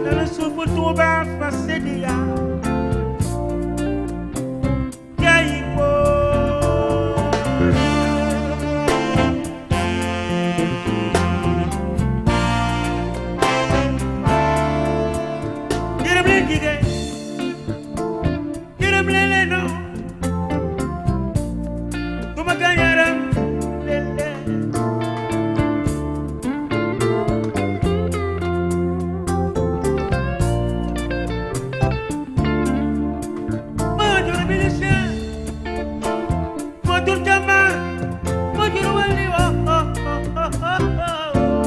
dana suufu Tuuba fa séddiya jayi ko gërëm leen jigéen gërëm leen leen noo ku ma gaañaram leen leen moo jur milicien moo jur jàmbaar moo jur wàlli oh oh oh oh oh oh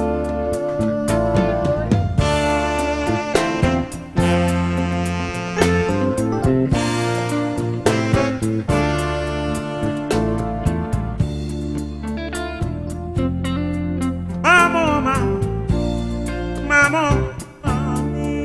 Mamo, ma, mamo, mami.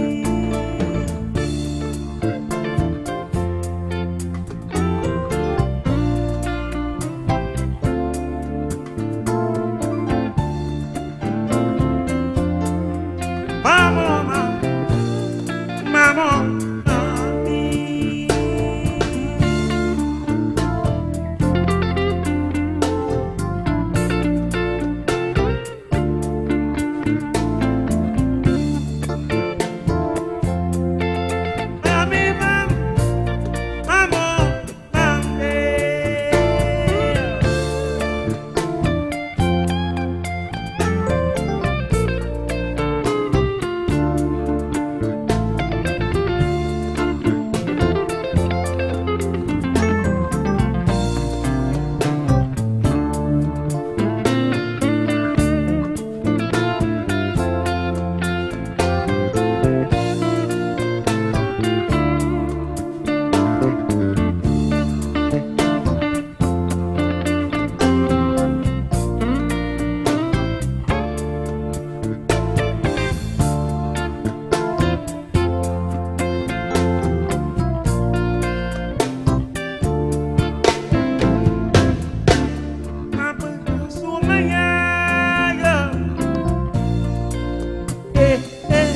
Mamo, ma, mamo, mami. Mami, mam, mamo, mami. Ma bëgg suma yaaya eh eh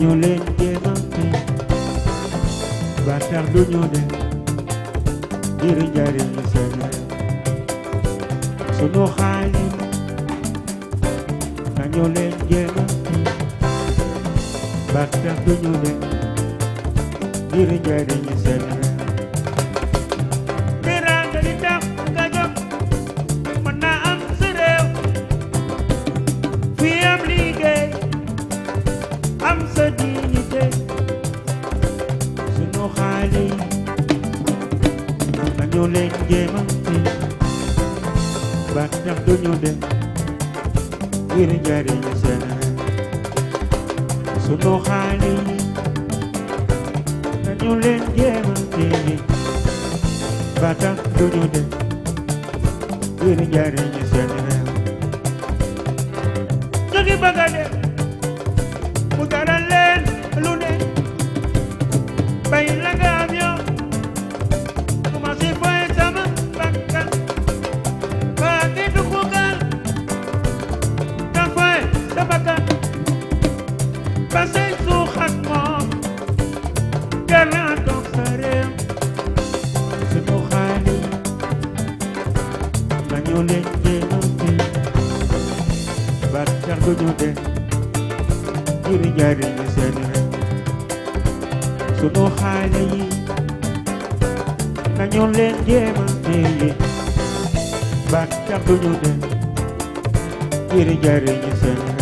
nañu leen jéemante ba tax du ñu dem ngir njariñ seen réew sunu xaalis nañu leen jéemante ba tax du ñu dem ngir njariñ seen réew teraanga li tax nga jóg mën naa am sa réew fii am liggéey am sa dignité sunu xaalis nañu leen jéemante ba tax du ñu dem ngir njariñ seen réew sunu xaalis nañu leen jéemante ba tax du ñu dem ngir njariñ seen réew ñu ngi bëgg a dem mu jaral leen lu ne bay la nga am yow commencé fooy sama bakkan ba ngi dugg gaal nga fooy sa bakkan ba say suux ak moom jar naa toog sa réew sunu xaalis nañu leen jéemante ba tax du ñu dem ngir njariñ seen réew sunu xaale yi nañu leen jéemante ba tax du ñu dem ngir njariñ seen réew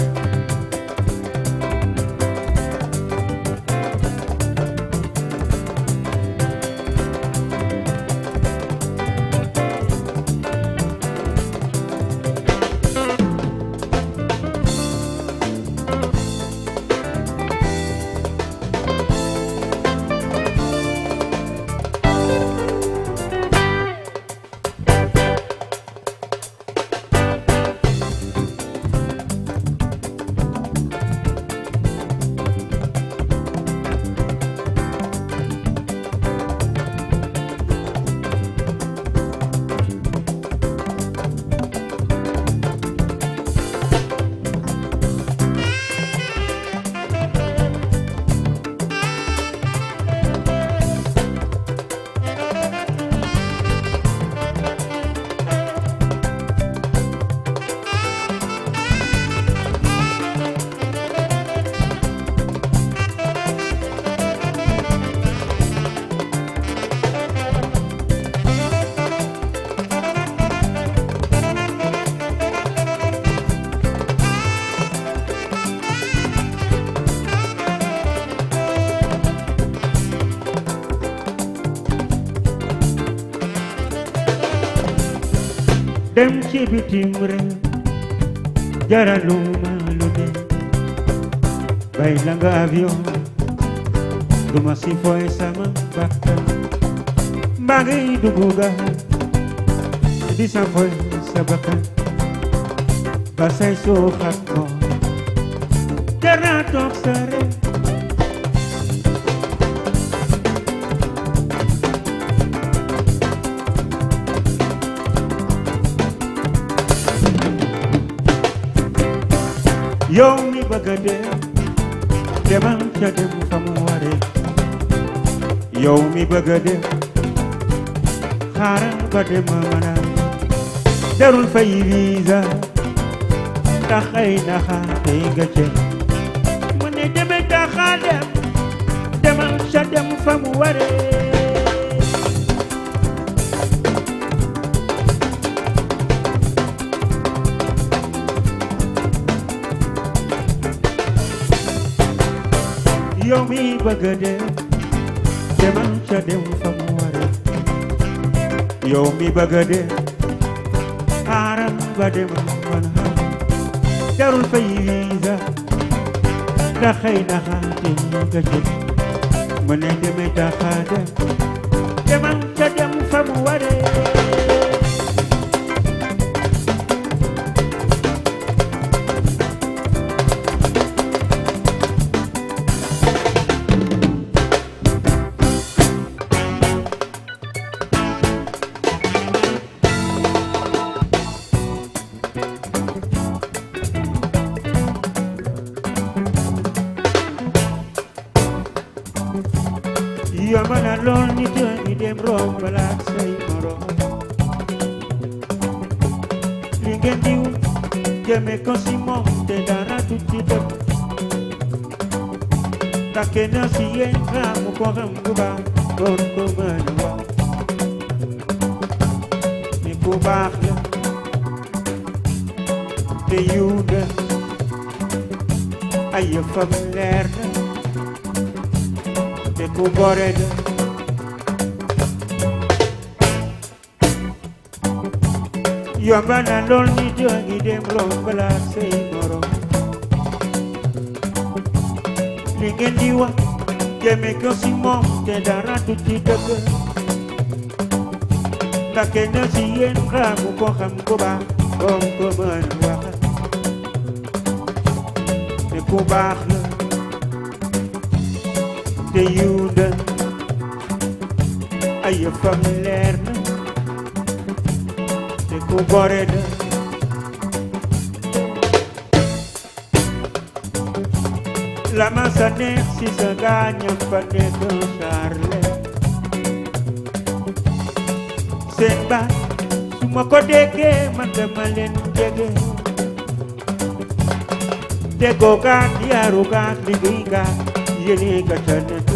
dem ci bitim réew jaraluma lu ne bay la nga avion duma si fooy sama bakkan mbaa ngay dugg gaal di sa fooy sa bakkan ba say suux ak moom jar naa toog sa réew yow mi bëgg a dem demal ca dem fa mu ware yow mi bëgg a dem xaaral ba dem mën a jarul fay visa tax ay naxaate nga ca mu ne demee taxaa dem demal ca dem fa mu waree yow mi bëgg a dem demal ca dem fa mu ware yow mi bëgg a dem xaaral ba dem mën a jarul fay visa ndax xëy na xaate nga jël mu ne demee taxa dem demal ca dem fa mu waree yomb na lool nit ñi dem romb la ak say morom li ngeen di wut jëme ko si moom te dara du ci dëpp ndax kenn si yéen xamu ko xam bu baax doon ko mën a wax ni ku baax la te yiw na ay yëfam leer na te ku gore la yomb na lool nit ñi dem romb la ak say morom li ngeen di wax jëme ko si moom te dara du ci dëgg ndax kenn si yéen xamu ko xam ku baax doon ko mën a wax te ku baax la te yiw na ay yëfam leer na te ku gore na la ma sa neex si sa gaañam fa nekk Charles seen baat su ma ko déggee man dama leen jege déggoo gaat yaaru gaat liggéey gaat yéene ga ca nekk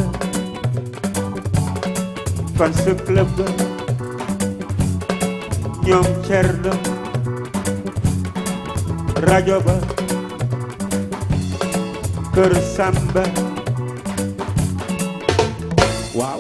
fan sa club ga ñoom cer la rajo ba kër Samba waaw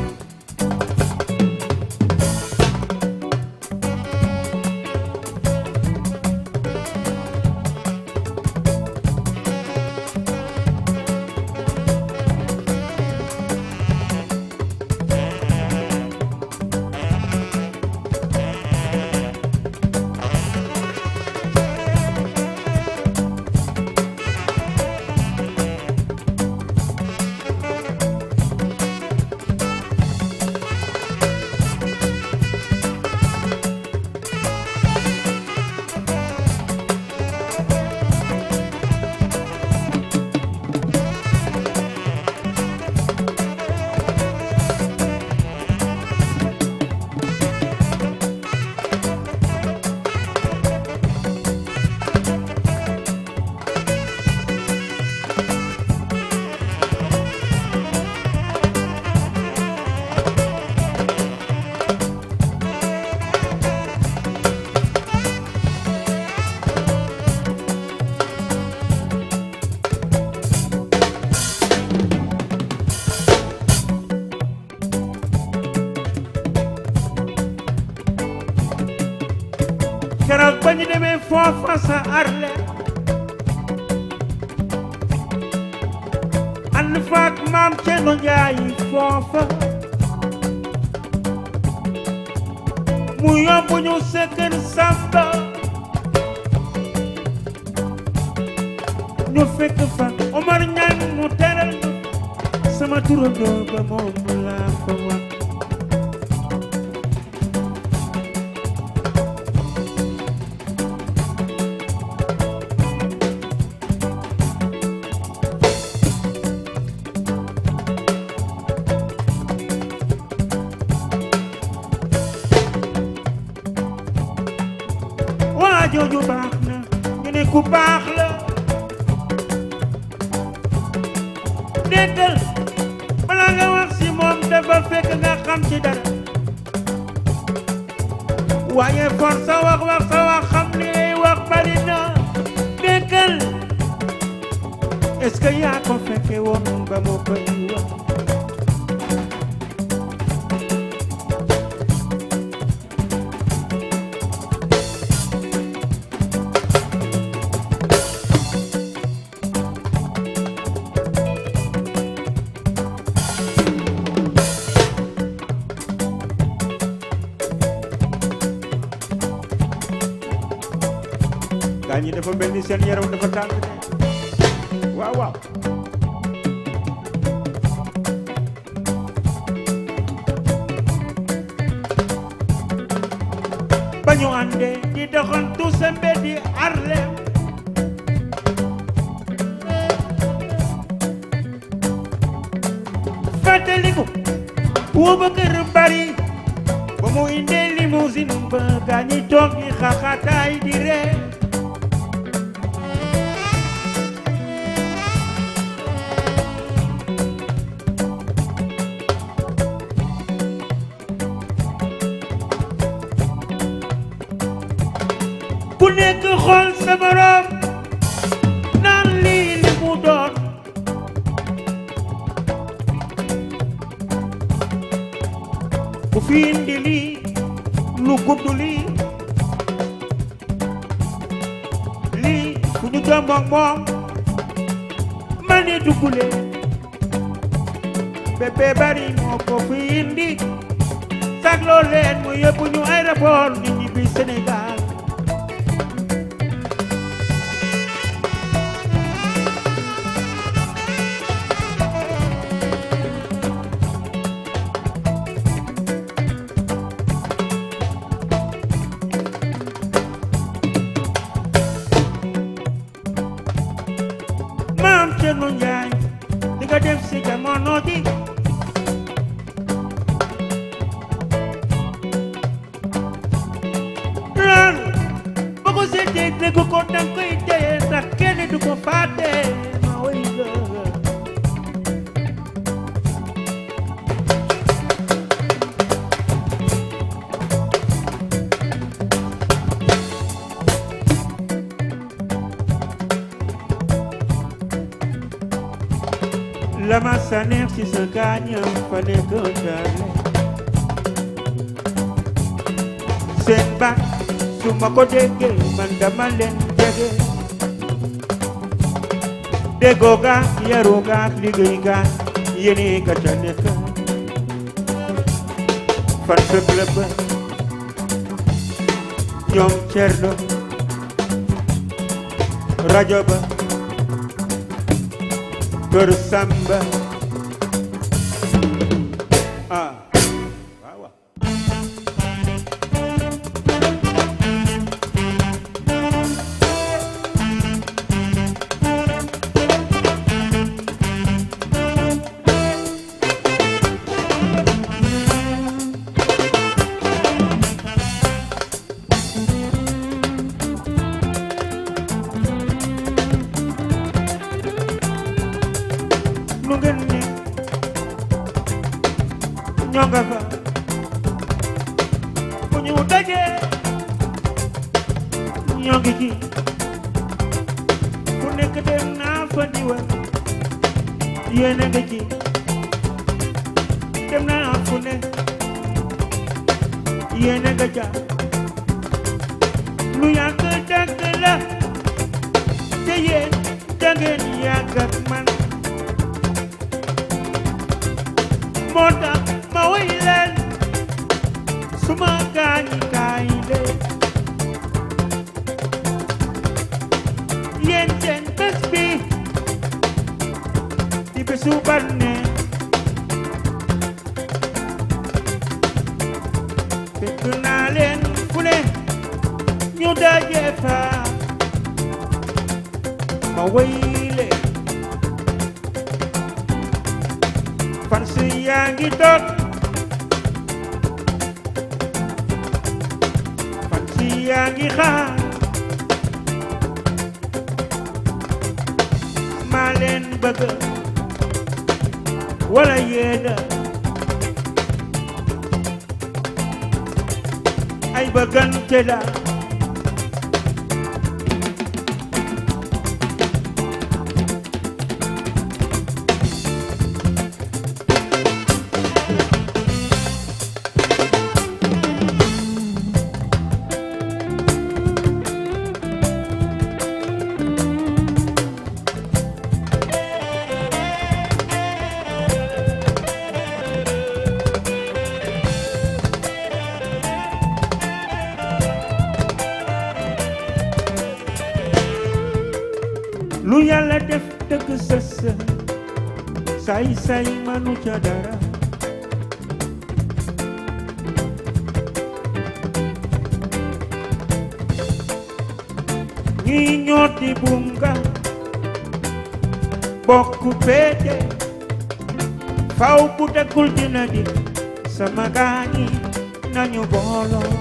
keroog ba ñu demee foofa sa arle ànd faak maam Ceerno Njaay foofa mu yóbbu ñu sa kër Samba ñu fekk fa Omar Ñaan mu teral ñu sama turandoo ba moom laa fa wax waa jooju baax na ñu ne ku baax la déggal bala nga wax si moom dafa fekk nga xam ci dara waaye for sa wax wax sa wax xam li lay wax bari na déggal est-ce que yaa ko fekke woon ba mu koy wax gaa ñi dafa mel ni seen yaram dafa tàng de waaw waaw ba ñu àndee di doxantu sa mbeddi Harlem fàttaliku ba kër bari ba mu indee limousine ba gaañi toog di xaxataay di ree ku nekk xool sa morom naan lii li mu doon ku fi indi lii lu gudd lii lii ku ñu jomboog moom ma ne duggule bébé bari moo ko fi indi sagloo leen mu yóbbu ñu aéroport nit ñi bi Sénégal maam Cerno Njaay li nga def si jamono ji loolu boo ko seetee dégg ko danga koy téye ndax kenn du ko fàtte ma woy la la ma sa neex ci sa gaañam fa nekk jaarle seen baat su ma ko déggee man dama leen jege déggoo ga yaru ga liggéey ga yéene ga ca nekk fan sa club ba ñoom cerno rajo ba kër Samba ah waaw waaw nu ngeen ne ñoo nga fa bu ñu dajee ñoo ngi ci ku nekk dem naa fa diwal yéen a ngi ci dem naa fu ne yéen a nga ca lu yàgg dàgg la te yéen da ngeen yàgg ak man moo tax ma woy leen suma gaañi kaay leen yéen seen bés bi di bésu bànneex fekk naa leen fu ne ñu daje fa ma woy leen fan si yaa ngi toog fan si yaa ngi xaar maa leen bëgg wala yéena ay bëggante la lu yàlla def dëgg sës say say manu ca dara ñi ñooti bunga bokku péete faw bu dëggul dina di sama gaañi nañu booloo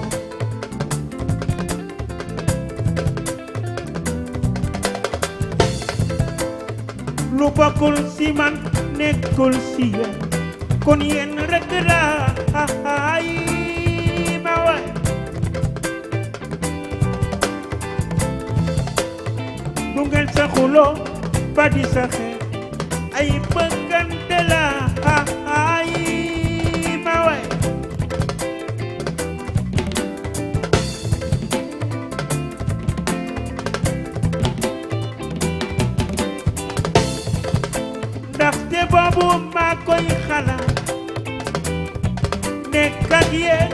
lu bokkul si man nekkul si yéen kon yéen rek la ay ma waay du ngeen sa xuloo ba di sa xeex ay bëggante la ay ma waay ndaxte boobu maa koy xalaat nekk ak yéen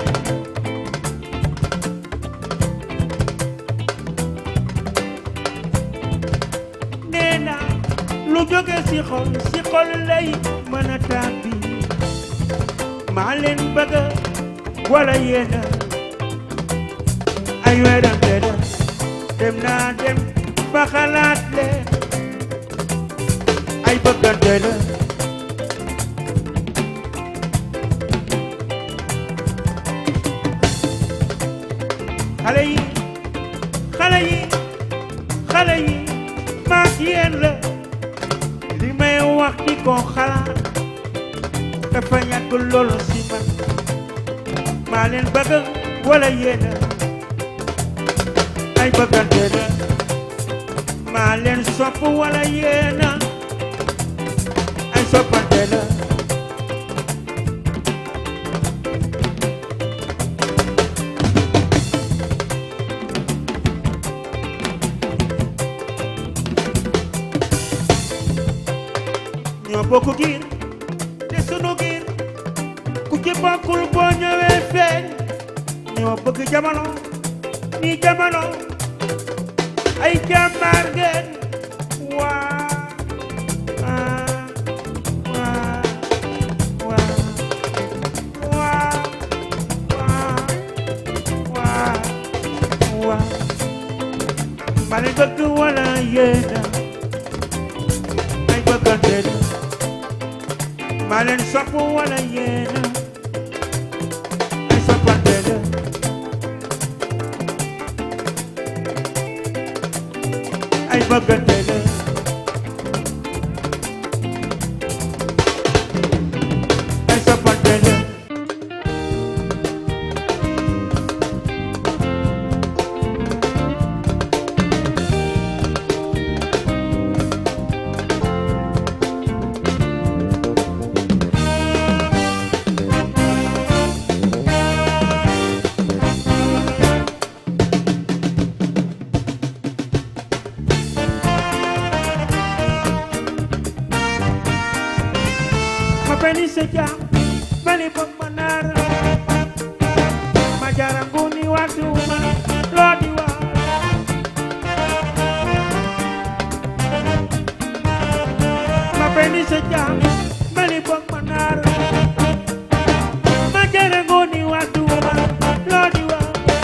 nee naa lu jóge si xol si xol lay mën a tàbbi maa leen bëgg wala yéen ay werante la dem naa dem ba xalaat leen ay bëggante la xale yi xale yi xale yi maak yéen la li may wax di ko xalaat dafa ñàkk loolu si man maa leen bëgg wala yéen ay bëggante la maa leen sopp wala yéen ay soppante la ñoo bokk giir te sunu giir ku ci bokkul boo ñëwee feeñ ñoo bëgg jamono ni jamono ay jàmbaar ngeen waa waa waa waa waa waa waa ma leen bëgg wala yéena ay bëggante la maa leen sopp wala yéena ay soppante la ay bëggante la ay soppante la ma beni se jam mani bok manara ma jaranguni watuma lodi wa ma beni se jam mani bok manara ma jaranguni watuma lodi wa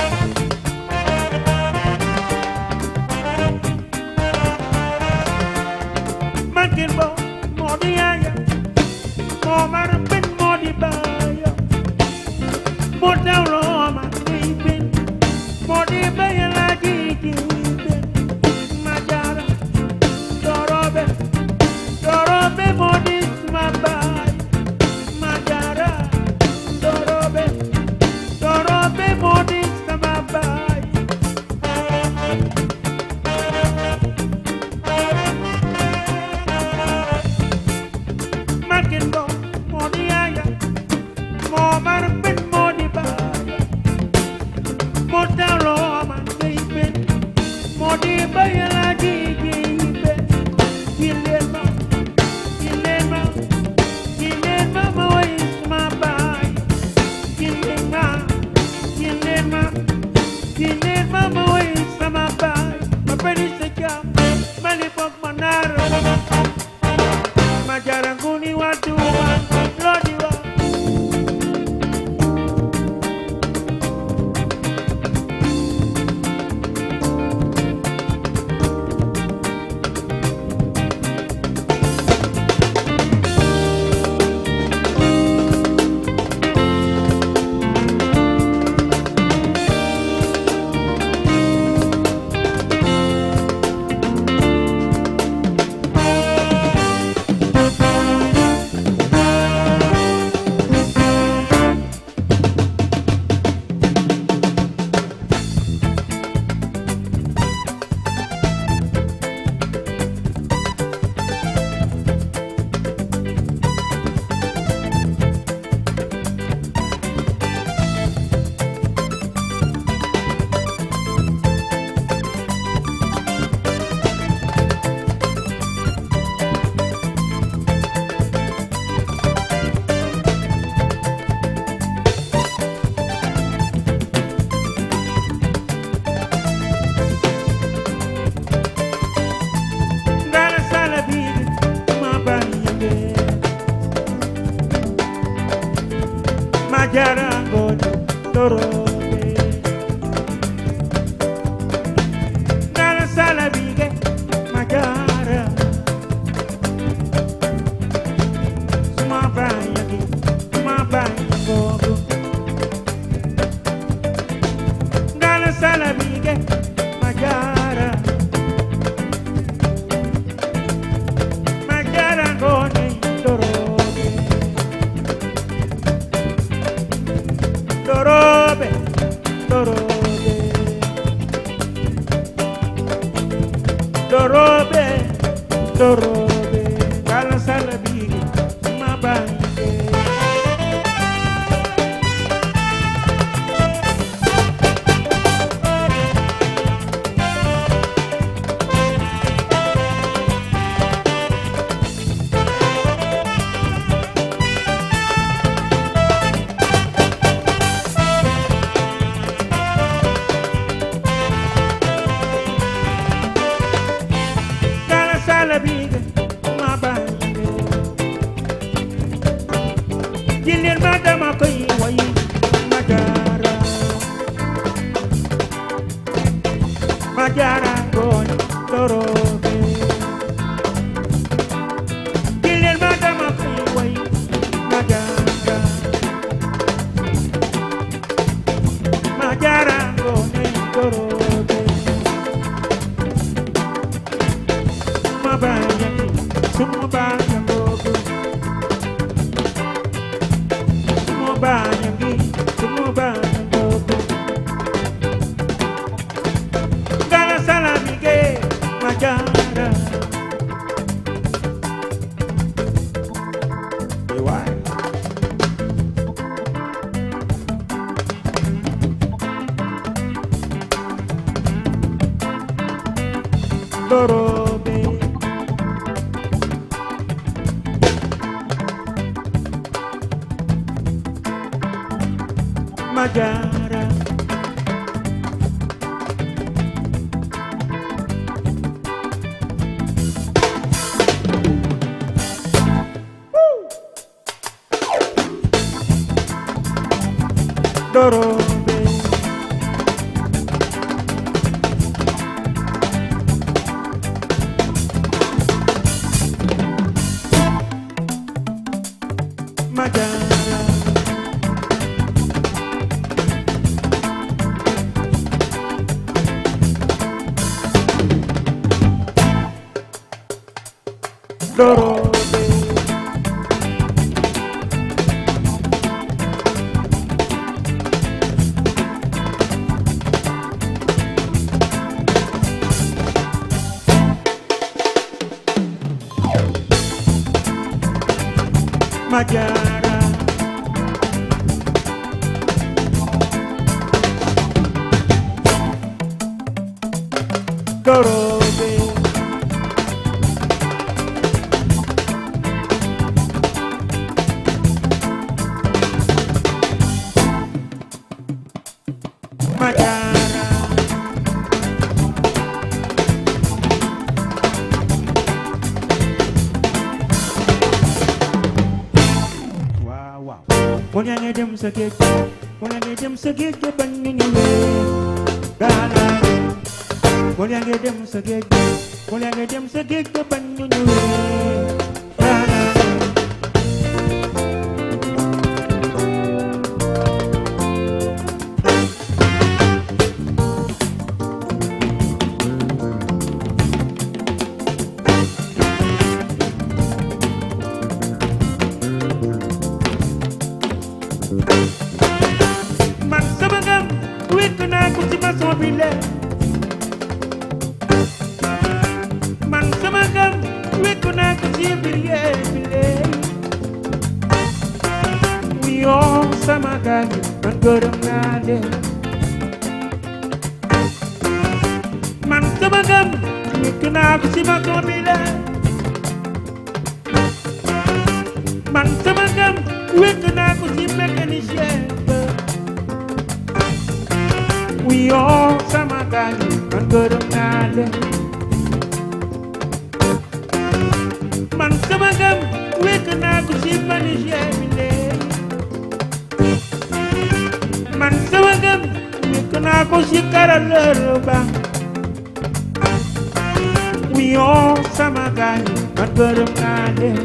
Mankin bo modi yaya Omar bin modi baya Model Roma bin Modi baya lagi bin Majara Dorobe Dorobe modi smabai Majara Dorobe Dorobe modi smabai Makin bo modi yaya Omar bin modi baya Model Roma bin Modi baya lagi bin Kilema Kilema Kilema mawai smabai Kilema Kilema Kilema mawai smabai Mapeni sejam Malipok manaro majaranguni watu wa lodiwa Majara ngoja dorobe Nala sala bige Majara Suma banya gi Suma banya gogo Nala sala bige Majara Majara ngoja dorobe Dorobe, Dorobe, Dorobe, Dorobe, Kala Salabi, Mabange. Kala Salabi, Mabange. Jilin madama koy way Majara Majara gon Dorobe Jilin madama koy way Majara Majara gon Dorobe Mabaya Sumabaya Gogo Sumabaya Sumabaya Gogo Gala Salamige Majara Why? Dorobe Majara Dorobe Majara Dorobe Majara Dorobe Majara waaw waaw kon yaa ngi dem sa géej kon yaa ngi dem sa géej ga bañ ñu ñëwee gaalaay kon yaa ngi dem sa géej kon yaa ngi dem sa géej ga bañ ñu ñëwee gaalaay man sama ngam wékk naa ko ci maçon bi le man sama ngam wékk naa ko ci ouvrier bi le wiyoo sama gaañ man gërëm naa leen man sama ngam wékk naa ko ci maçon bi le man sama ngam wékk naa ko ci mécanicien ba wiyoo sama gaañ man gërëm naa leen man sama ngam wékk naa ko ci mécanicien bi léegi danaa ko sikkaral lër ba wiyoo sama gaay man gërëm naa leen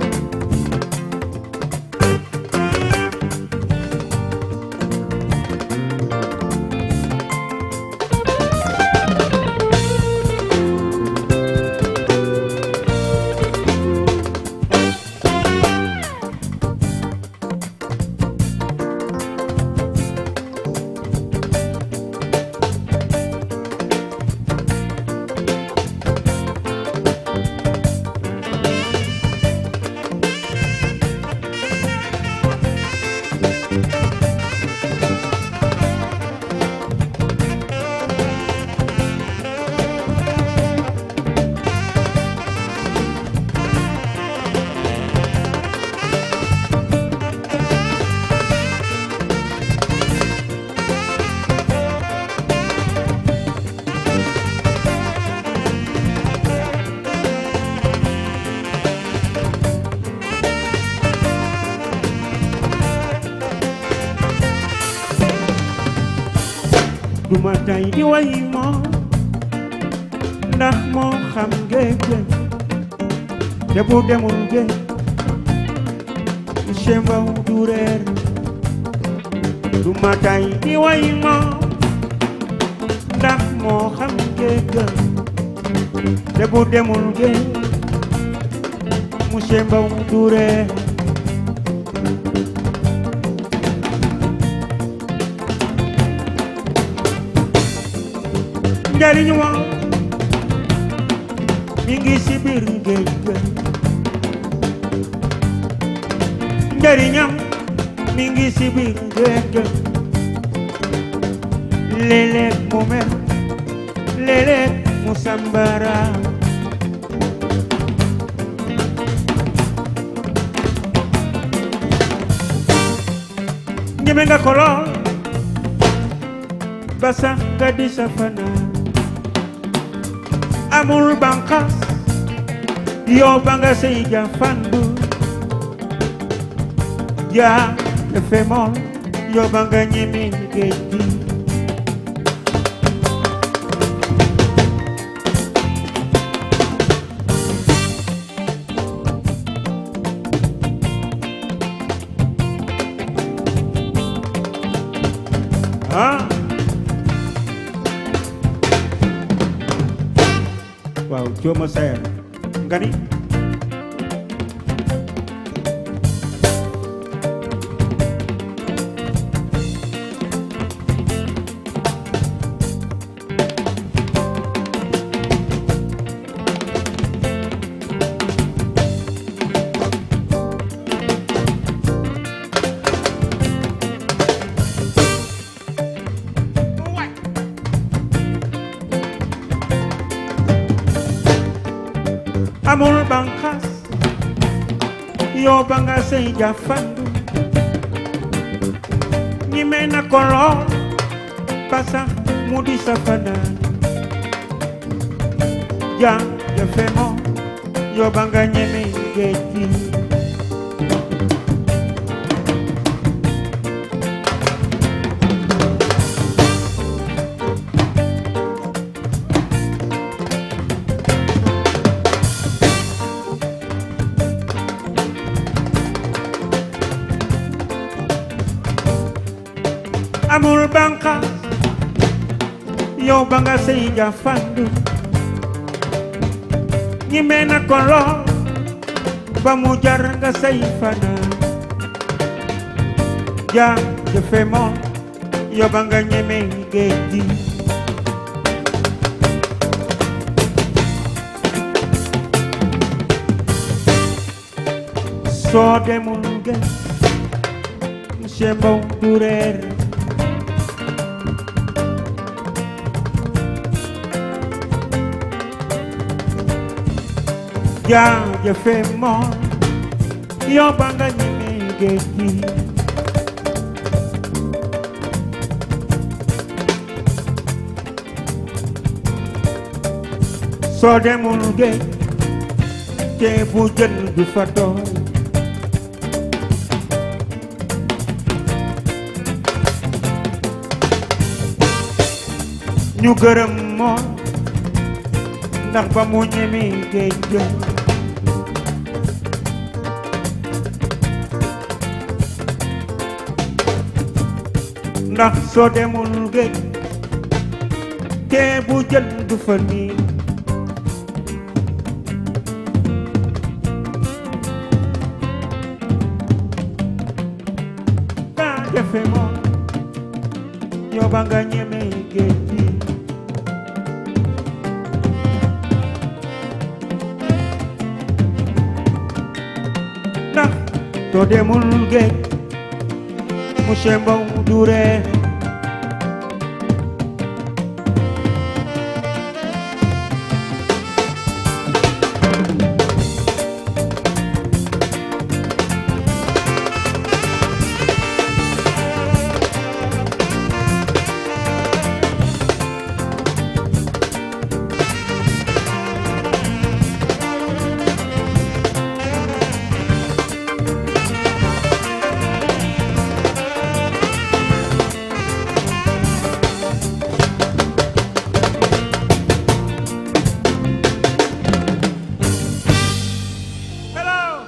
duma tay di way moo ndax moo xam géej te bu demul géej monsieur Mbow du reer duma tay di way moo ndax moo xam géej te bu demul géej monsieur Mbow du reer njariñ wa mi ngi ci biir géej ga njariñam mi ngi ci biir géej ga léeg-léeg mu mer léeg-léeg mu sambara ñeme nga ko lool ba sax nga di sa fanaan amul banqaas yow ba nga sey ja fandu ja defe mool yow ba nga ñeme géej gi ah waaw jooma sayer nga ni amul banqaas yow ba nga sey ja fandu ñi me na ko lool ba sax mu di sa fanaan ja jafe moom yow ba nga ñeme géej gi amul banqaas yow ba nga sey ja fandu ñi me na ko lool ba mu jar nga sey fanaan ja jëfe moom yow ba nga ñeme géej gi soo demul géej monsieur Mbow du reer jaajëfe moom yow ba nga ñeme géej gi soo demul géej te bu jën du fa tooy ñu gërëm moom ndax ba mu ñeme géej ga ndax soo demul géej te bu jën du fa nii kaa defe moom yow ba nga ñeme géej gi ndax soo demul géej monsieur Mbow du ree hello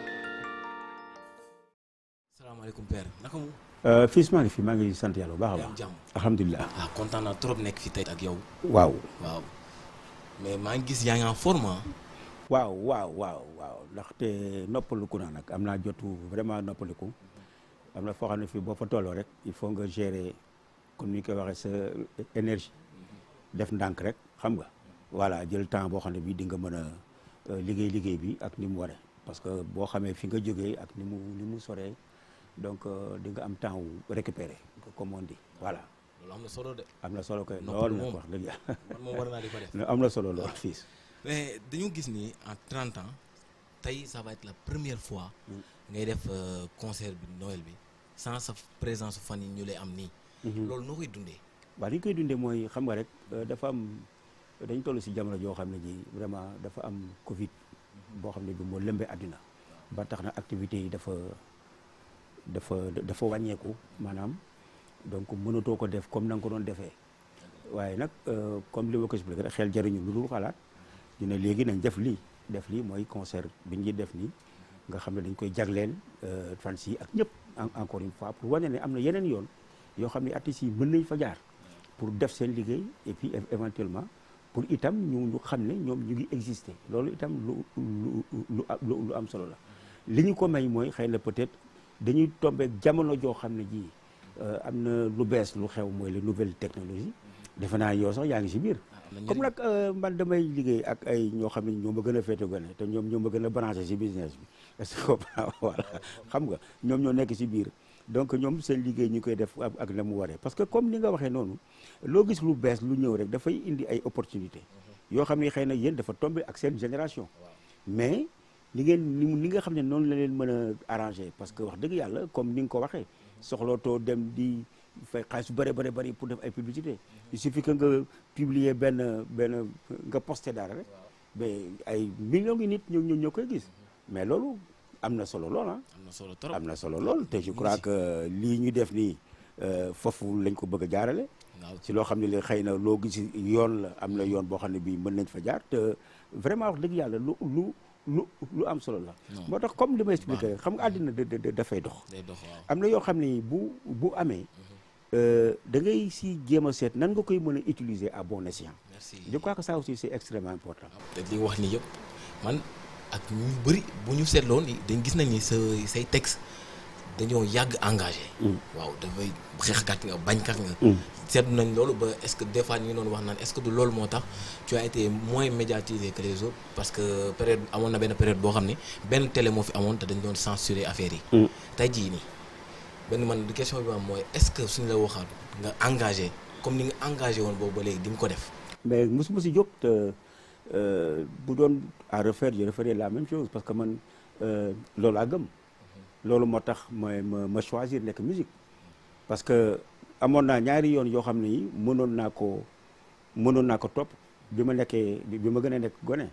salaamaaleykum père naka mu fils maa ngi fi maa ngi sant yàlla bu baax a yaa baax ngi jàmm alhamdulilah ah kontaan naa trop nekk fi tey ak yow waaw waaw mais maa ngi gis yaa ngi en forme ah. waaw waaw waaw waaw ndaxte noppaliku naa nag am naa jotu vraiment noppaliku am na foo xam ne fii boo fa tolloo rek il faut nga gérer comme ni ñu koy waxee sa énergie def ndànk rek xam nga voilà jël temps boo xam ne bii di nga mën a euh, liggéey liggéey bi ak ni mu waree parce que boo xamee fi nga jógee ak ni mu ni mu soree donc euh, di nga am temps wu récupérer comme on dit voilà loolu am na solo de am na solo koy Noppalu lool nag moom. wax dëgg yàlla man moom war naa di ko def. am na solo lool fils mais dañu gis ni en 30 ans tey ça va être la première fois ngay def euh, concert bi Noël bi sans sa présence fan yi ñu lay am nii. loolu noo koy dundee. waaw li ñu koy dundee mooy xam nga rek euh, dafa am dañ toll si jamono joo xam ne ji vraiment dafa am Covid boo xam ne bi moo lëmbee àddina ba tax na activités yi dafa dafa dafa wàññeeku maanaam donc mënatoo ko def comme na nga ko doon defee waaye nag euh, comme li ma ko expliqué rek xel jariñu lu dul xalaat ñu ne léegi nañ def lii def lii mooy concert bi ñuy def nii nga xam ne dañ koy jagleel euh, fans yi ak ñëpp en- encore une fois pour wane ne am na yeneen yoon yoo xam ne artistes yi mën nañ fa jaar pour def seen liggéey et puis é- éventuellement pour itam ñu ñu xam ne ñoom ñu ngi exister loolu itam lu lu lu lu lu am solo la li ñu ko may mooy xëy na peut-être dañuy tombeek jamono joo xam ne ji euh, am na lu bees lu xew mooy les nouvelles technologies defe naa yow sax yaa ngi si biir am na comme njëriñ. nag euh, man damay liggéey ak ay ñoo xam ne ñoo ma gën a féete gone te ñoom ñoo ma gën a branché si business bi est-ce que comprends voilà xam nga ñoom ñoo nekk si biir donc ñoom seen liggéey ñu koy def ak ak na mu waree parce que comme ni nga waxee noonu loo gis lu bees lu ñëw rek dafay indi ay opportunité yoo xam ne xëy na yéen dafa tombé ak seen génération mais li ngeen ni mu- ni nga xam ne noonu la leen mën a arrangé parce que wax dëgg yàlla comme ni nga ko waxee soxlootoo dem di fay xaalis bu bëri bëri bëri pour def ay publicité il suffit que nga publier benn benn nga posté dara rek mais ay millions ngi nit ñoo ñoo ñoo koy gis mais loolu am na solo lool ah am na solo trop. am na solo lool te je crois que lii ñu def nii euh, foofu lañ ko bëgg a jaarale waaw ci loo xam ne li xëy na loo gis yoon la am na yoon boo xam ne bii mën nañ fa jaar te vraiment wax dëgg yàlla lu lu lu lu am solo la Non. moo tax comme li ma expliqué rek xam nga àddina da- da- da- dafay dox day dox waaw. am na yoo xam ne bu bu amee euh, da ngay si jéem a seet nan nga koy mën a utiliser à bon escient merci. je crois que ça aussi c'est extrêmement important te li wax ni yëpp man ak ñu bëri bu ñu seetloo ni dañ gis nañ ni sa say texte dañoo yàgg engagé. waaw dafay xeexkat nga bañkat nga. seetlu nañ loolu ba est-ce que des fois ñu ngi doon wax naan est-ce que du loolu moo tax tu as été moins médiatisé que les autres parce que période amoon na benn période boo xam ne benn télé moo fi amoon te dañ doon censurer affaire yi. tey jii nii benn man question bi ma am mooy est-ce que suñu la waxaat nga engagé comme ni nga engagé woon boobu ba léegi di nga ko def. mais mosuma si jóg te euh, bu doon à refaire je referais la même chose parce que man euh, loolu laa gëm loolu moo tax ma ma ma choisir nekk musique parce que amoon naa ñaari yoon yoo xam ne yi mënoon naa ko mënoon naa ko topp bi ma nekkee bi bi ma gën a nekk gone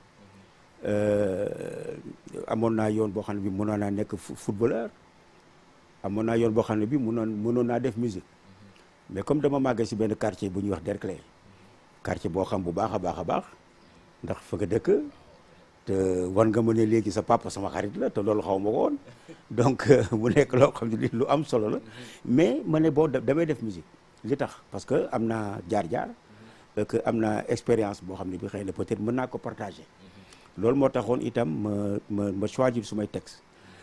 euh, amoon naa yoon boo xam ne bi mënoon naa nekk fu- footballeur amoon naa yoon boo xam ne bi mënoon mënoon naa def musique mais comme dama màggee si benn quartier bu ñuy wax Derklé quartier boo xam bu baax a baax a baax ndax fa nga dëkk te wan nga ma ne léegi sa papa sama xarit la te loolu xaw ma ko woon donc mu nekk loo xam ne li lu am solo la mais ma ne boo damay def musique li tax parce que am naa jaar-jaar que am naa expérience boo xam ne bi xëy na peut-être mën naa ko partager loolu moo taxoon itam ma ma ma choisir sumay texte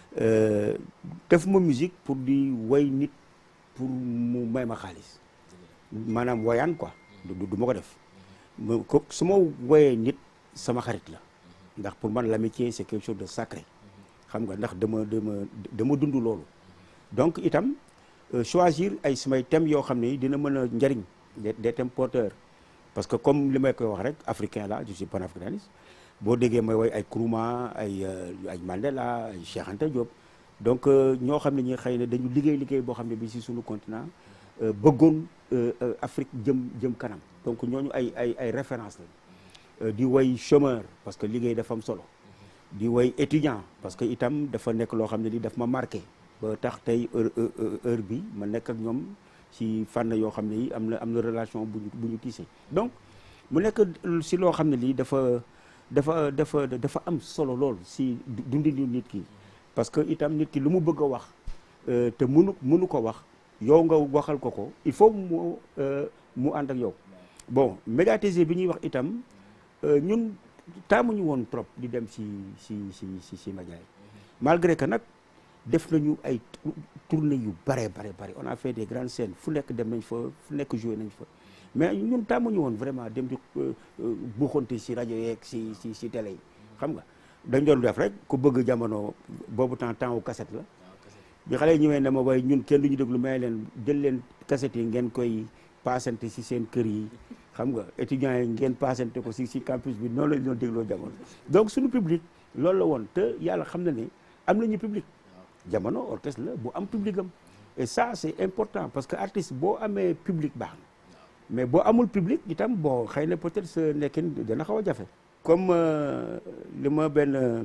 def ma musique pour di way nit pour mu may ma xaalis maanaam woyaan quoi du du ma ko def ma ko su ma woyee nit sama xarit la ndax pour man l'amitié c'est quelque chose de sacré xam nga ndax dama dama dama dund loolu donc itam choisir ay samay thèmes yoo xam ne dina mën a njariñ des des thèmes porteurs parce que comme li may koy wax rek africain la je suis panafricaniste boo déggee may woy ay Nkrumah ay ay Mandela ay Cheikh Anta Diop donc ñoo xam ne ñi xëy na dañu liggéey liggéey boo xam ne bi si suñu continent bëggoon Afrique jëm jëm kanam donc ñooñu ay ay ay référence la di woy chômeur parce que liggéey dafa am solo di woy étudiant parce que itam dafa nekk loo xam ne li daf ma marqué ba tax tey heure heure bi ma nekk ak ñoom si fànn yoo xam ne yi am na am na relation bu ñu bu ñu tissé donc mu nekk si loo xam ne lii dafa dafa dafa dafa am solo lool si dundinu nit ki parce que itam nit ki lu mu bëgg a wax te mënu mënu ko wax yow nga waxal ko ko il faut mu mu ànd ak yow bon médiatiser bi ñuy wax itam ñun taamuñu woon trop di dem si si si si si média yi malgré que nag def nañu ay tournée yu bare bare bare on a fait des grandes scènes fu nekk dem nañ fa fu nekk joué nañ fa mais ñun tàmmuñu woon vraiment dem di buuxante si rajo yeeg si si si télé yi xam nga dañ doon def rek ku bëgg jamono boobu temps temps wu cassette la bi xale yi ñëwee ne ma way ñun kenn duñu déglu may leen jël leen cassette yi ngeen koy paasante si seen kër yi xam nga étudiants yi ngeen paasante ko si si campus bi noonu lañ doon dégloo jamono donc suñu public loolu la woon te yàlla xam na ne am nañu public jamono orchestre la bu am public am et ça c'est important parce que artiste boo amee public baax na mais boo amul public itam bon xëy na peut-être sa nekkin dana xaw a jafe comme li ma benn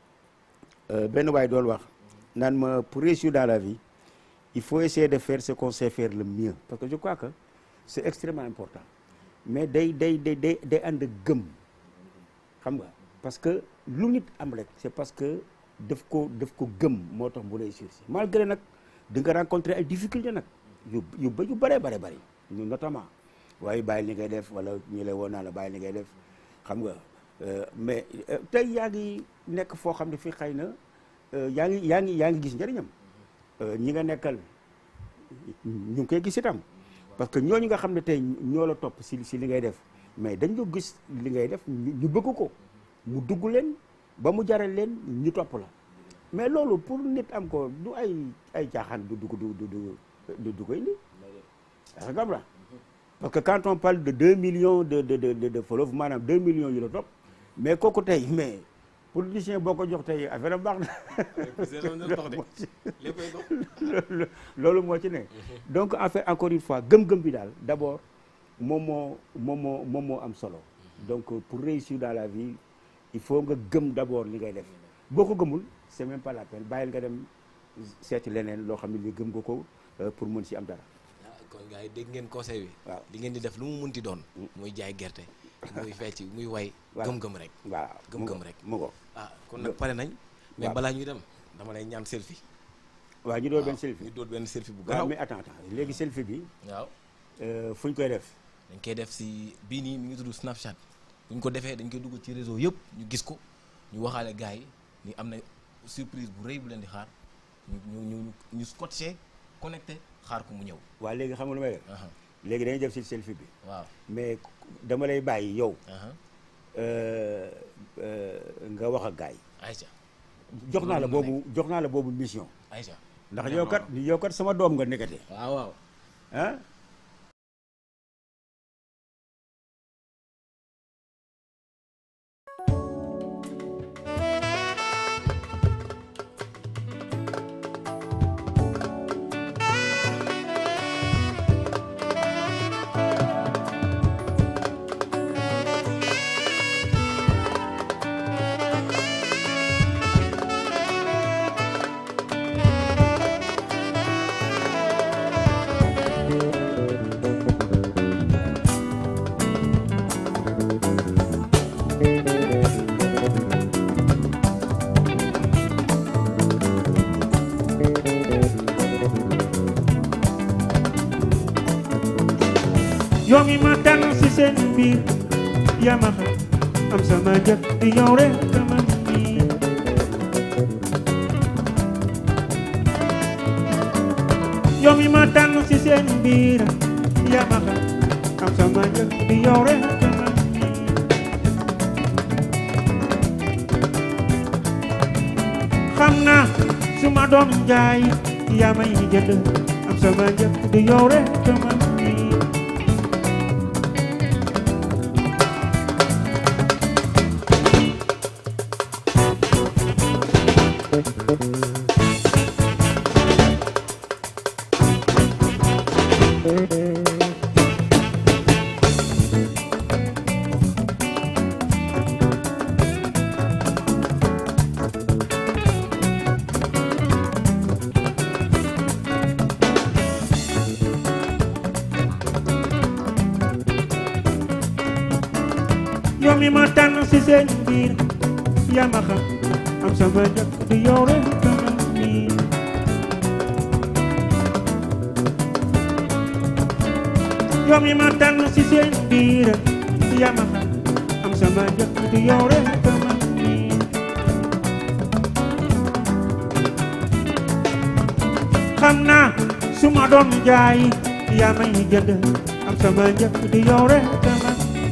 benn waay doon wax naan ma pour réussir dans la vie il faut essayer de faire ce qu'on sait faire le mieux parce que je crois que c'est extrêmement important mais day day day day day ànd gëm xam nga parce que lu nit am rek c'est parce que daf ko daf ko gëm moo tax mu réussir si malgré nag di nga rencontrer ay difficultés nag yu yu ba yu bëree bare bëri notamment waaye bàyyi li ngay def wala ñu lay woon naa la bàyyi li ngay def xam nga mais tey yaa ngi nekk foo xam ne fii xëy na yaa ngi yaa ngi yaa ngi gis njëriñam ñi nga nekkal ñu ngi koy gis itam parce que ñooñu nga xam ne tey ñoo la topp si si li ngay def mais dañ ko gis li ngay def ñu bëgg ko mu dugg leen ba mu jaral leen ñu topp la mais loolu pour nit am ko du ay ay caaxaan du dugg du du du du koy indi parce que la parce que quand on parle de deux millions de de de de followers maanaam deux millions yu la topp mais kooku tey mais politicien boo ko jox tey affaire am baax na loolu moo ci ne donc en fait encore une fois gëm-gëm bi daal d'abord moom moo moom moo moom moo am solo donc pour réussir dans la vie il faut nga gëm d'abord li ngay def boo ko gëmul c'est même pas la peine bàyyil nga dem seeti leneen loo xam ne li gëm nga ko pour mën si am dara kon gars yi dégg ngeen conseil bi waaw li ngeen di def lu mu munti doon muy jaay gerte muy fecc muy way Voilà. gëm-gëm rek waaw Gëm-gëm rek. mu ko ah kon nag pare nañ mais waaw. balaa ñuy dem dama lay ñaan selfie waaw ñu doon benn waaw, selfie ñu doon benn selfie bu waaw gaaw mais attends attends léegi selfie bi waaw fu ñu koy def dañ koy def si bii nii mi ngi tudd Snapchat bu ñu ko defee dañ koy dugg ci réseau yëpp ñu gis ko ñu waxaale gars yi ni am na surprise bu rëy bu leen di xaar ñu ñu ñu ñu scotché connecté xaar ko mu ñëw waa léegi xam nga lu may def aha léegi dañuy def si selfie bi waaw mais dama lay bàyyi yow aha euh, euh, nga wax ak gars yi Aïcha jox naa la Loolu mën na boobu jox naa la boobu mission Aïcha ndax yow kat yow kat sama doom nga nekkate waaw waaw ah Thank yow mi ma tànn si seen biir yaa ma xam am sama njëkk di yow rek sama nii yow mi ma tànn si seen biir yaa ma xam am sama njëkk di yow rek sama nii xam naa su ma doon jaay yaa may jënd am sama njëkk di yow rek sama nii yow mi ma tànn si seen biir yaa ma xam am sama njëkk di yow rek sama nii yow mi ma tànn si seen biir yaa ma xam am sama njëkk di yow rek sama nii xam naa su ma doon jaay yaa may jënd am sama njëkk di yow rek sama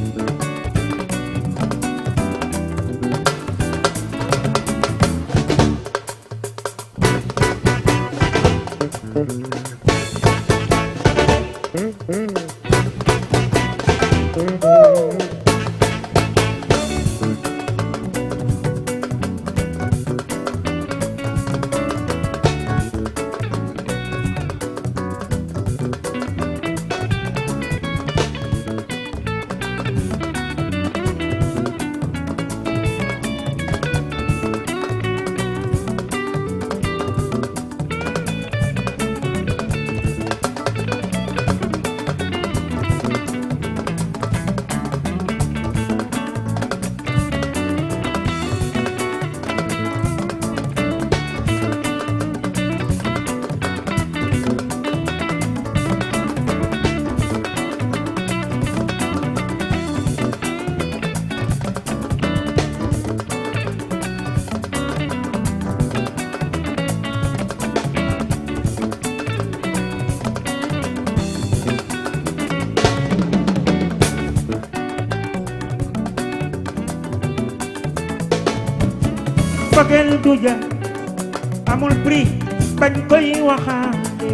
bëggeel du ja amul prix bañ koy waxaale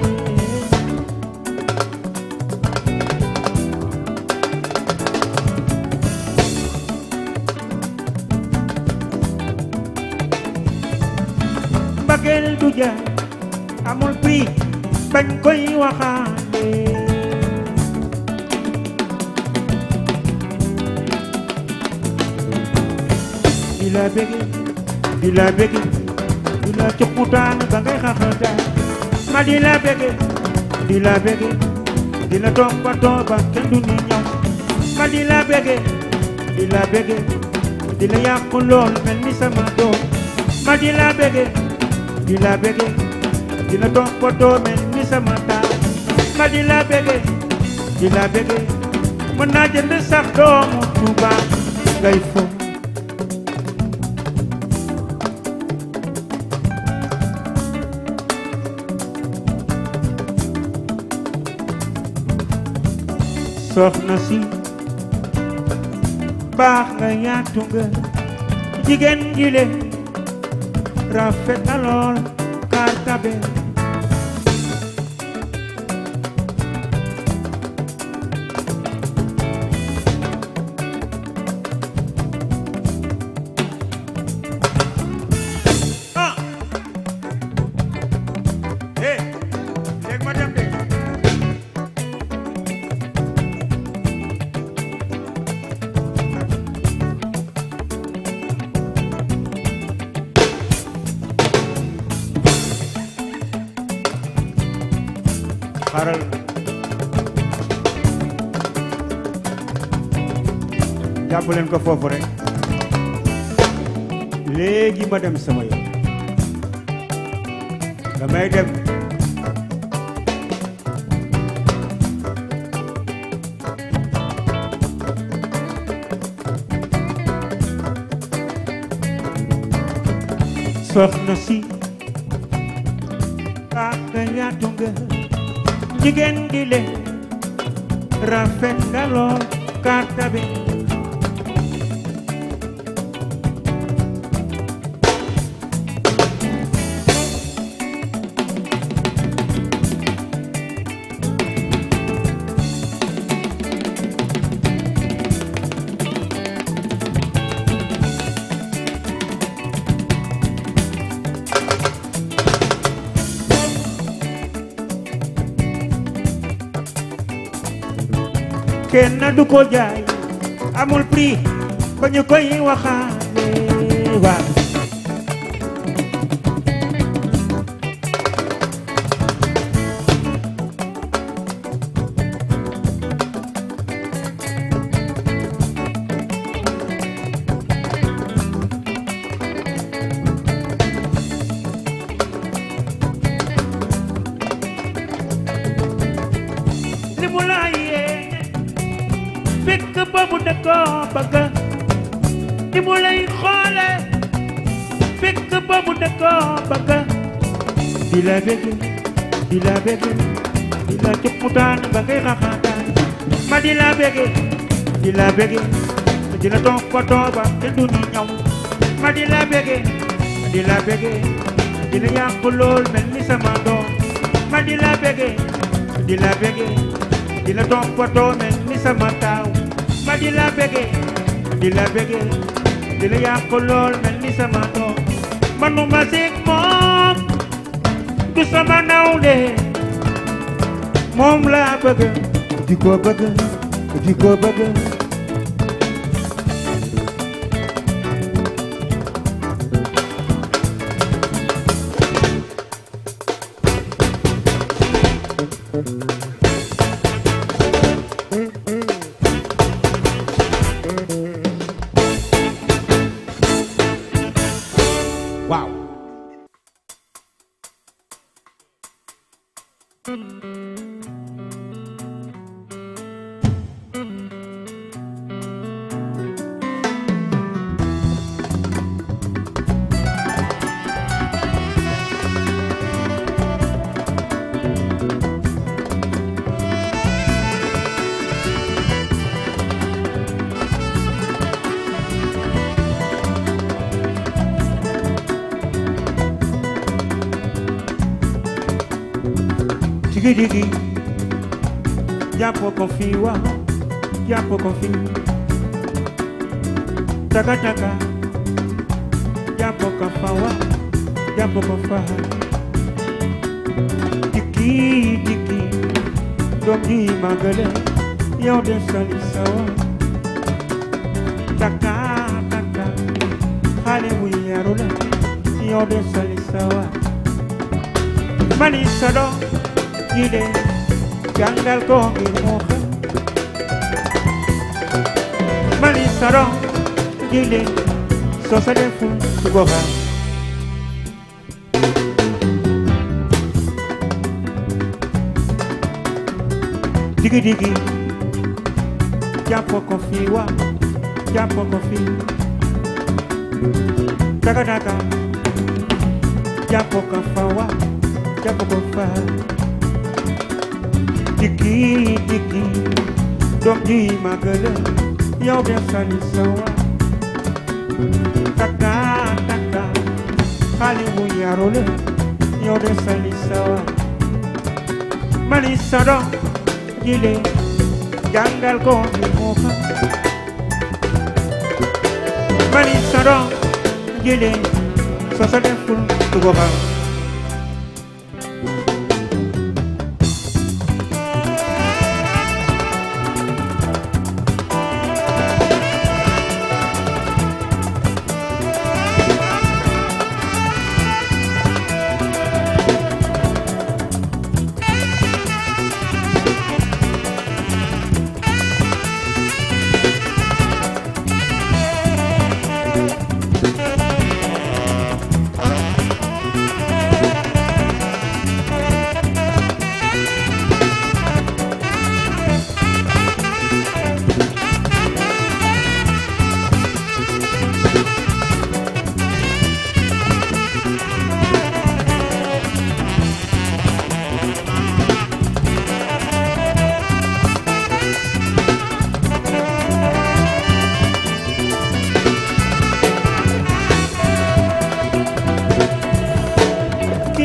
bëggeel du ja amul prix bañ koy waxaale di la bëgg di la bëgg di la cukkutaan ba ngay xaxataan ma di la bëgg di la bëgg di la toppatoo ba kenn du ni ñëw ma di la bëgg di la bëgg di la yàqu lool mel ni sama doom ma di la bëgg di la bëgg di la toppatoo mel ni sama taal ma di la bëgg di la bëgg mën naa jënd sax doomu Tuuba ngay fo soxna si baax nga yaatu nga jigéen ji le rafet na lool kaar tabe ah eh léegi ma dem de xaaral jàpp leen ko foofu rek léegi ma dem sama yoon damay dem soxna si ak yaatu nga jigéen gi le rafet nga lool karta bi kenn du ko jaay amul prix ba ñu koy waxaale waaw li mu la yee fekk boobu da ko bëgg li mu lay xoole fekk boobu da ko bëgg di la bëgg di la bëgg di la cupputaan ba ngay xaxaataan ma di la bëgg di la bëgg di la toppatoo ba te du ni ñaw ma di la bëgg di la bëgg di la yàq lool mel ni sama doom ma di la bëgg di la bëgg di la toppatoo mel ni sama taaw ma di la bëgge di la bëgge di la yàq lool mel ni sama doom manuma seeg moom du sama nawle moom laa bëgg di ko bëgg di ko bëgg waaw digi digi jàpp ko fii waaw jàpp ko fii taka taka jàpp ko fa waaw jàpp ko fa dikki dikki doom ji màggale yow de sali sawa taka taka xale bu yaru la yow de sali sawa mani sa doom ji de jàngal ko ngir mu xam mani sa doom ji de soo sa deful du ko xam digi digi jàpp ko fii wa jàpp ko fii daga daga jàpp ko fa wa jàpp ko fa digi digi doom ji màggale yow de sali sawa taka taka xale bu yaru la yow de sali sawa mani sa doom jile jàngal ko ni mu xam mani sa doom jile soo sa deful du ko xam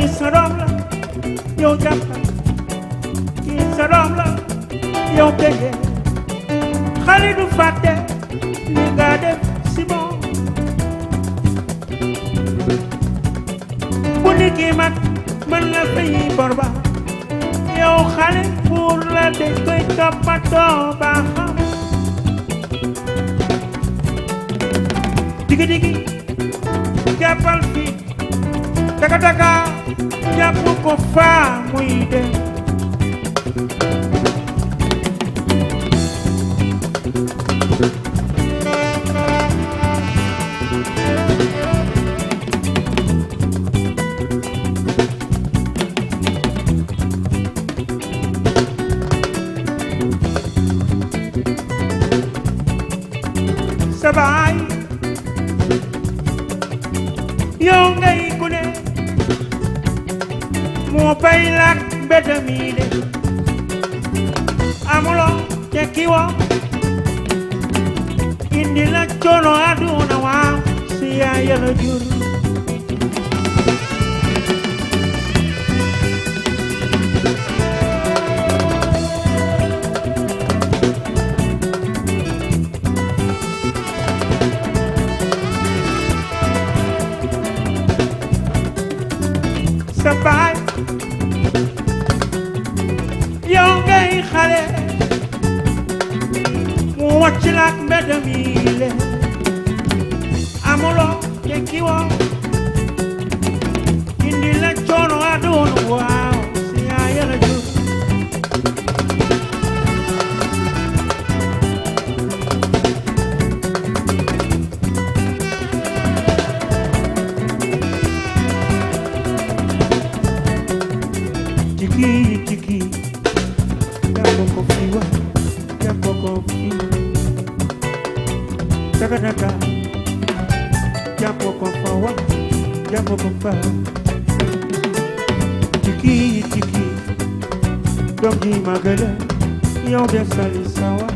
sa doom la yow jàppal kii sa doom la yow bëggee xale du fàtte li nga def si moom bu ni kii mag mën la fay bor ba yow xale pour la dañ koy toppatoo ba xam digi digi jàppal fi taka taka jàpp ko faa muy dem sa baay yow ngay gune moo bay lak mbedd mi de amuloo tekki woo indi la coono àdduna waaw si yaay yàlla jur sa baay yow ngay xale mu wàcc la ak mbedd mi le amuloo tekki woo indi la coono àdduna waaw si yaay yàlla jur Tiki tiki, jàpp ko fi wa, jàpp ko fi. Taka taka, jàpp ko fa wa, jàpp ko fa. Tiki tiki, doom ji magala, yow de sali sawa.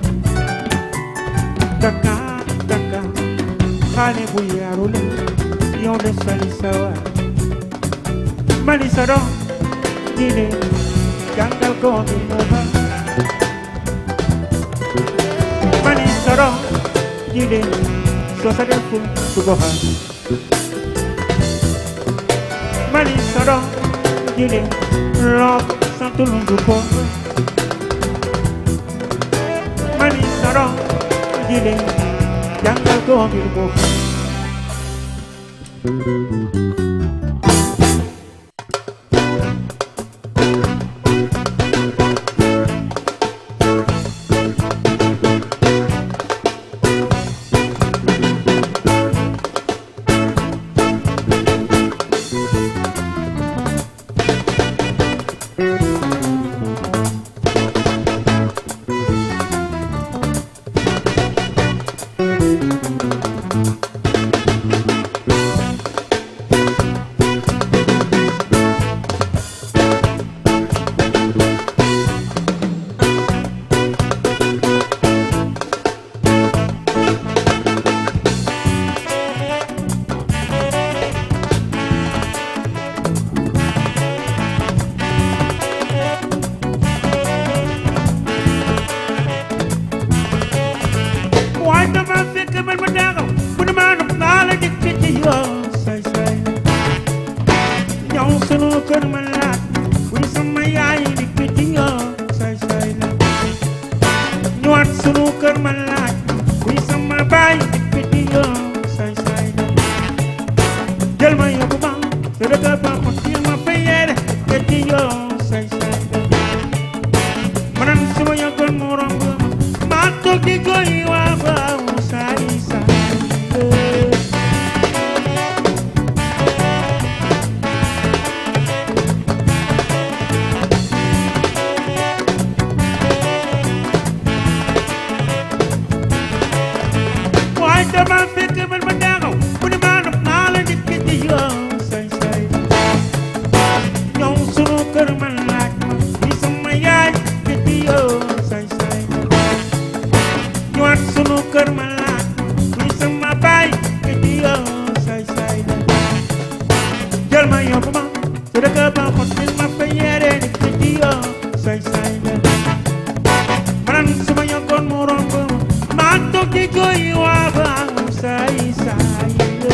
Taka taka, xale bu yaru la, yow de sali sawa. Mali sa doom. dile jàngal ko mi mu ba mani soro dile soo sa deful du ko xam mani soro dile loo santul du ko mani soro dile jàngal ko mi mu ba waaye dama fekk man ma daaxaw bu ne maa nopp naa la dikk ci yoon say say ñëw sunu kër ma laaj bu ñu sama yaay dikk ci yoon say say la ñëwaat sunu kër ma laaj bu ñu sama baay dikk ci yoon say say la jël ma yóbbu ma sa dëkk ba ma ci ma fa yeere dikk ci yoon say say la ma naan suma yëgoon mu romb ma maa toog di koy waa waaw saay saay waaye dama fekk man ma daaxaw bu ne maa nopp naa la dikk ci yoon say say su dëkk ba xot ni ma fa yere ni ci di yo say say la man su ma yokkoon mu romb ma toog di koy waaxam say say la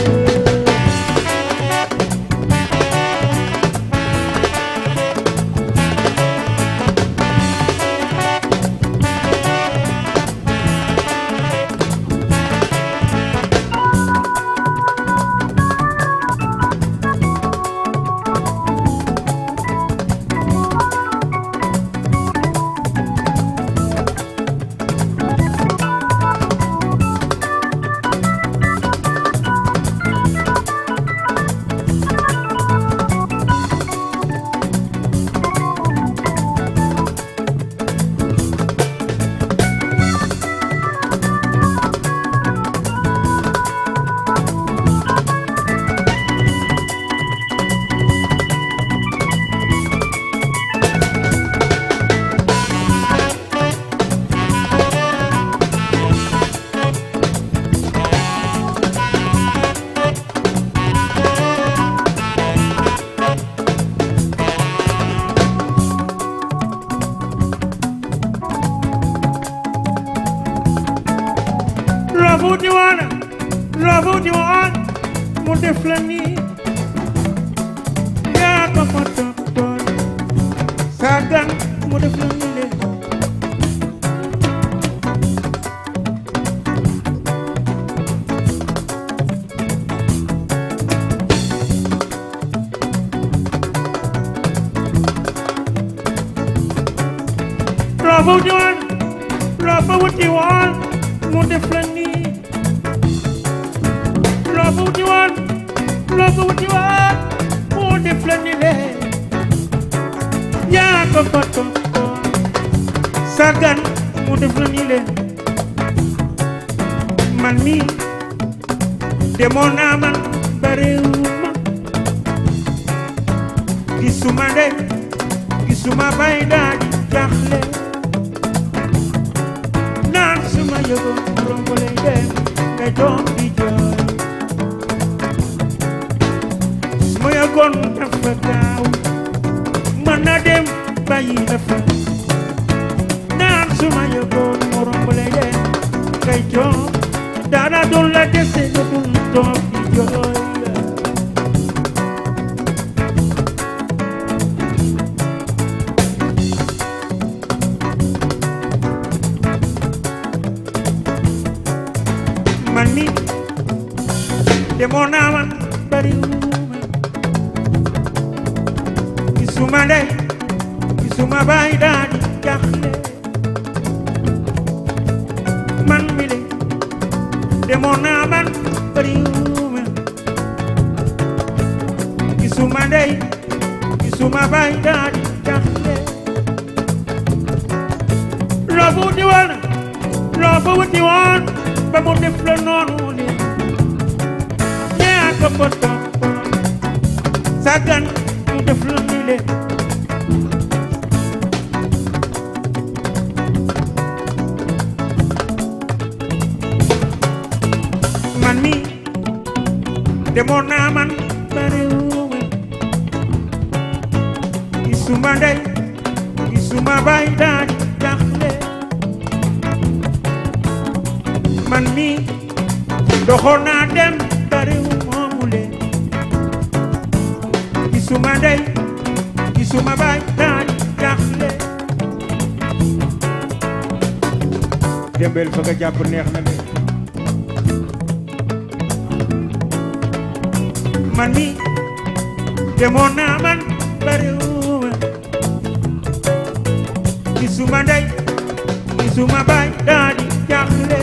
Love di wana, love di wana, mu def la nii yaa ko fa toppoon sàggan mu def la nii le love di wana, love di wana, mu def la nii love di wana, love di wana, mu def la nii le yaa ko fa toppoon sàggan mu def la nii le man mi demoon naa man bariwuma gisuma ndey gisuma bay daa di jaaxle naan suma yëgoon romb lay dem nga doom di jooy suma yëgoon dafa gaaw mën na dem bàyyi la fa naan suma yëgoon mu romb lay dem ngay jooy dara dul la dese nga dul toog di jooy man mi demoon naa man bariwuma gisuma ndey gisuma baay daa di jaaxle man mi le demoon naa man bariwuma gisuma ndey gisuma baay daa di jaaxle loo fa wuti woon loo fa wuti woon ba mu def la noonu le ñaa ko fa toppoon sàggan mu def la ni le man mi demoon naa man bariwuma gisuma ndey gisuma baay daa di jaaxle man mi doxoon naa dem bariwuma mule gisuma ndey gisuma baay daa di jaaxle Dembel fa nga jàpp neex na de man mi demoon naa man bariwuma gisuma ndey gisuma baay daa di jaaxle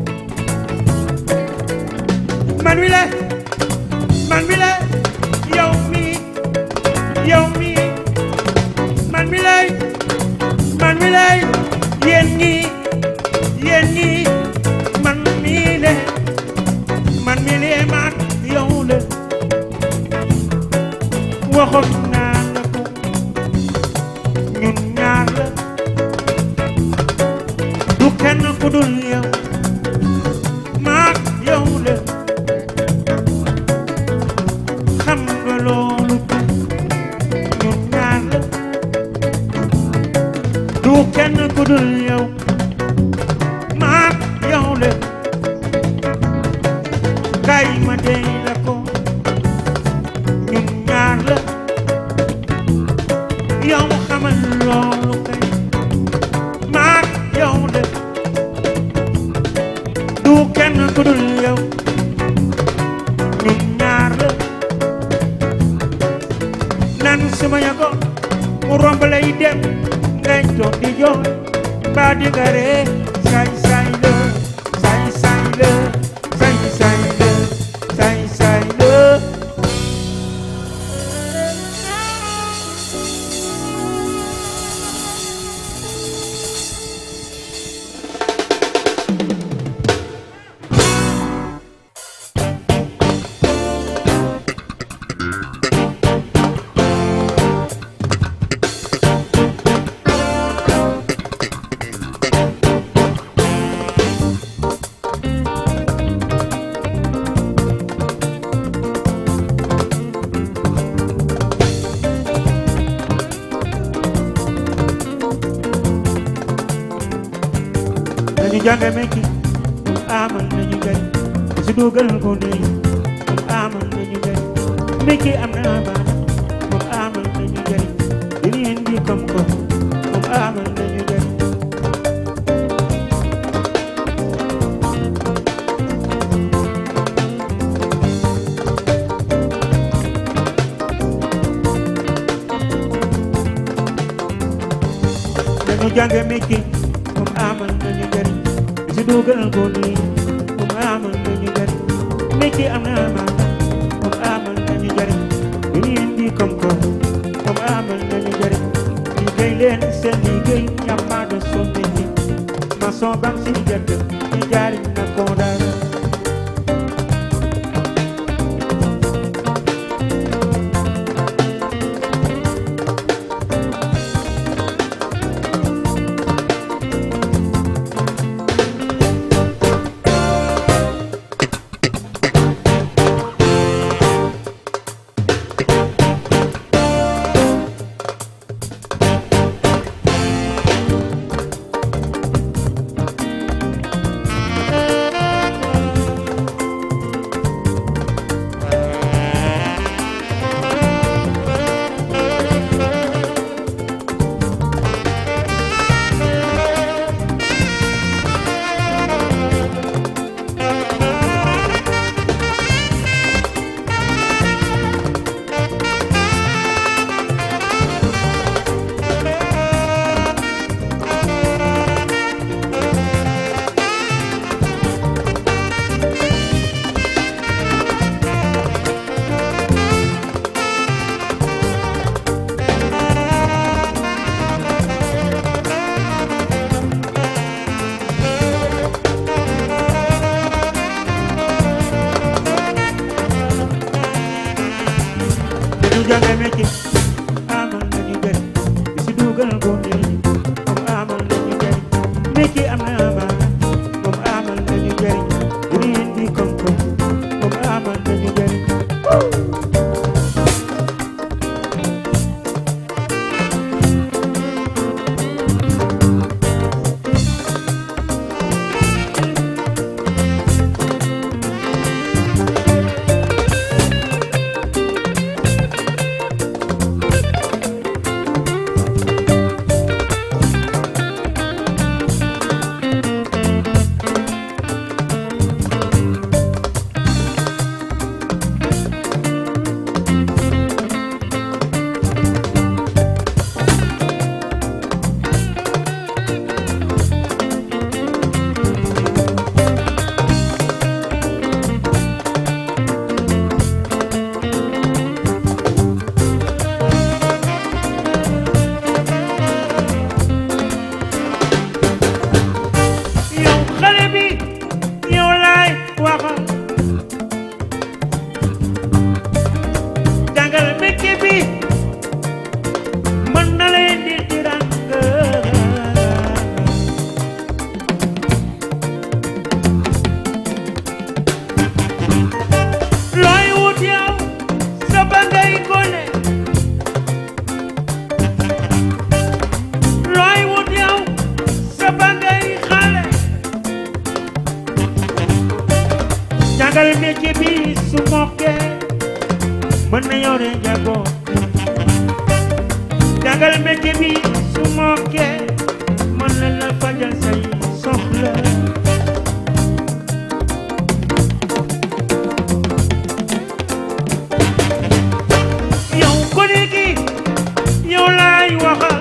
man mi le man mi le yow mi yow mi man mi lay man mi lay yéen ñi yéen ñi man mi le man mi le man yow le waxoon naa la ko ñun ñaar la du kenn ku dul yow maak yow la xam nga loolu kenn ku dul yow maak yow la kay ma dey la ko ñun ñaar la yow xamal loolu kay maak yow la du kenn ku dul yow ñun ñaar la nan suma yago mu romb lay dem ngay toog di jooy ba di nga ree saay saay la saay saay la saay saay la saay saay la nañu jànge mekki amal nañu njariñ si dugal ko nii amal nañu njariñ mekki am na amaana moom amal nañu njariñ dina indi koom-koom moom amal nañu njariñ nañu jànge mekki moom amal nañu njariñ si dugal ko nii moom amal nañu njariñ mekki am na amaana moom amal nañu njariñ dina indi koom-koom moom amal nañu njariñ liggéey leen seen liggéey ñamaado sonne ñi maçon bam si jëkk ñu jaariñ na ko dara dañu jànge métier amal nañu njariñ si dugal ko nii moom amal nañu njariñ métier am na amaana moom amal nañu njariñ dina indi koom-koom moom amal nañu njariñ jàngal métier bi su mokkee mën na la fajal say soxla yow gone gi yow laay waxal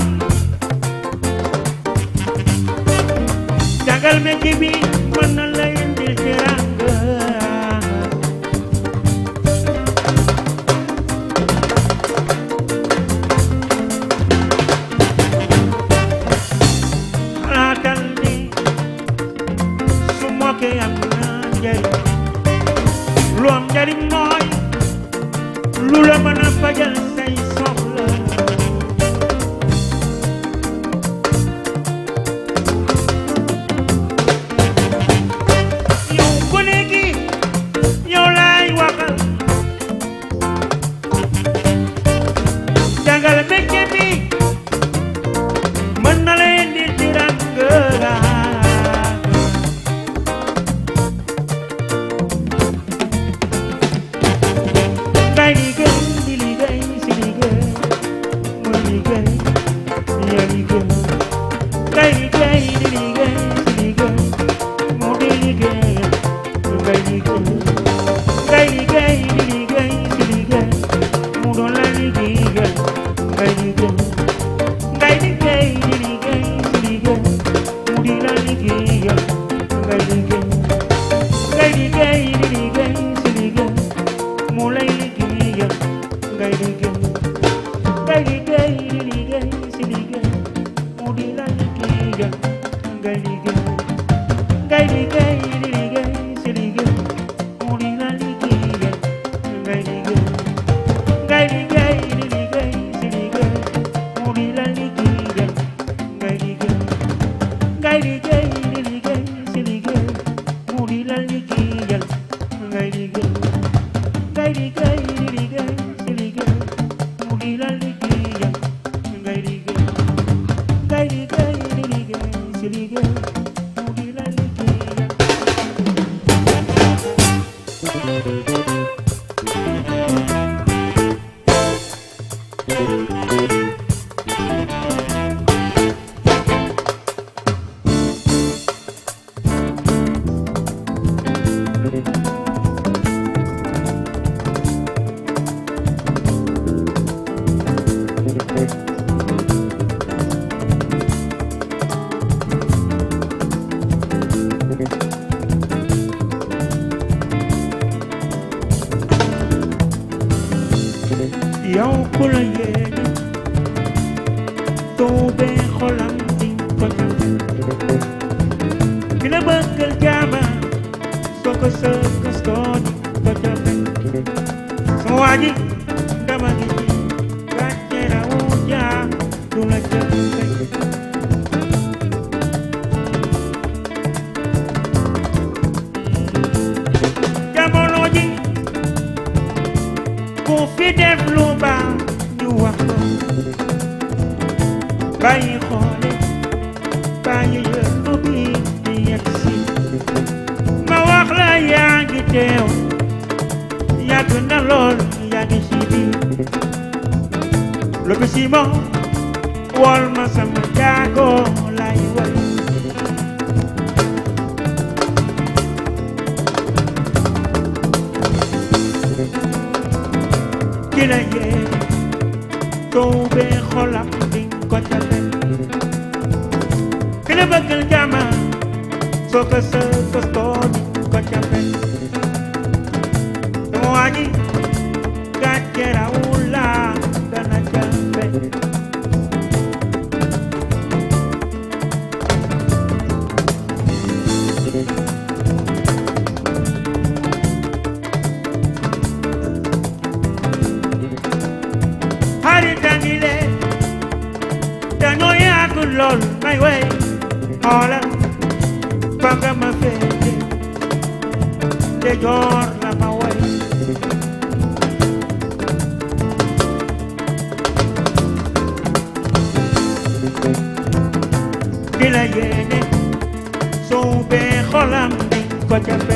jàngal métier bi mën na la indil teranga xalaatal ni su mokkee am na njariñ lu am njariñ mooy lu la mën a fajal say soxla yow gone gi yow laay waxal jàngal métier bi mën na leen di tiranga ngay liggéey di liggéey si liggéey muy liggéey ya liggéey ngay liggéey di liggéey si liggéey mu di liggéey ngay liggéey ngay liggéey di liggéey si liggéey mu doon la liggéey ngay liggéey ngay liggéey di liggéey si liggéey mu di la liggéey ngay liggéey ngay liggéey di liggéey si liggéey mu lay liggéey ngay liggéey ngay liggéey di liggéey si liggéey mu di la liggéey ngay liggéey ngay liggéey di liggéey si liggéey mu di la liggéey ngay liggéey ngay liggéey di liggéey si liggéey mu di la liggéey ngay liggéey ngay liggéey di liggéey si liggéey mu di la liggéey ngay liggéey ngay liggéey di liggéey si liggéey mu di la liggéey ngay liggéey ngay liggéey di liggéey si liggéey mu di la liggéey yow ku la yéene tuubee xolam di ko jël ki la bëggal jaama soo ko sëkkas koo di ko jafe sama waa ji dama ngi ci gàcce rawu jaa du la jafe jamono ji ku fi def lu baax ñu wax ko bàyyi xoole bàyyi yëngu bi di yegg si ma wax la yaa ngi teew yàgg na lool yaa ngi si biir loolu si moom wol ma sama jaago lay way ki la yee tuubee xolam di ko jafe ki la bëggal jàmm soo ko sa kostoo di ko jafe sama waa ji gàcce rawu la dana jafe xarit a ngi lee dañoo yàgg lool may wey xoolal fa nga ma féete te joor la ma wey ki la yéene suubee xolam di ko jafe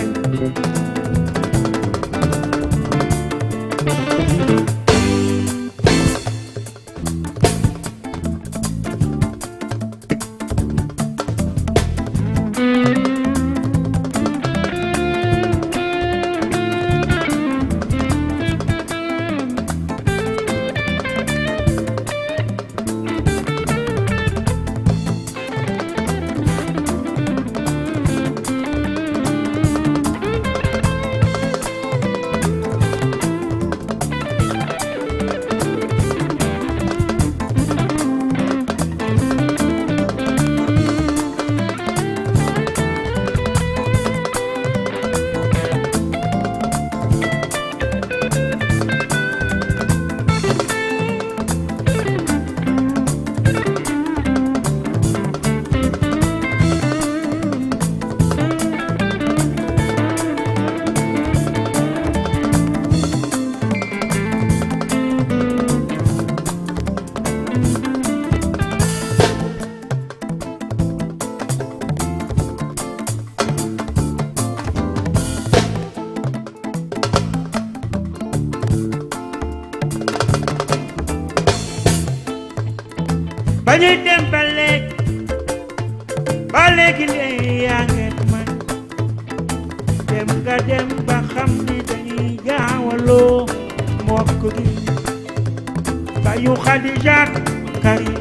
ba ñuy dem ba léegi ba léegi ne yaa ngi ak man dem nga dem ba xam ni dañuy gaawaloo mbokk gi ba yu Xadijaat Karim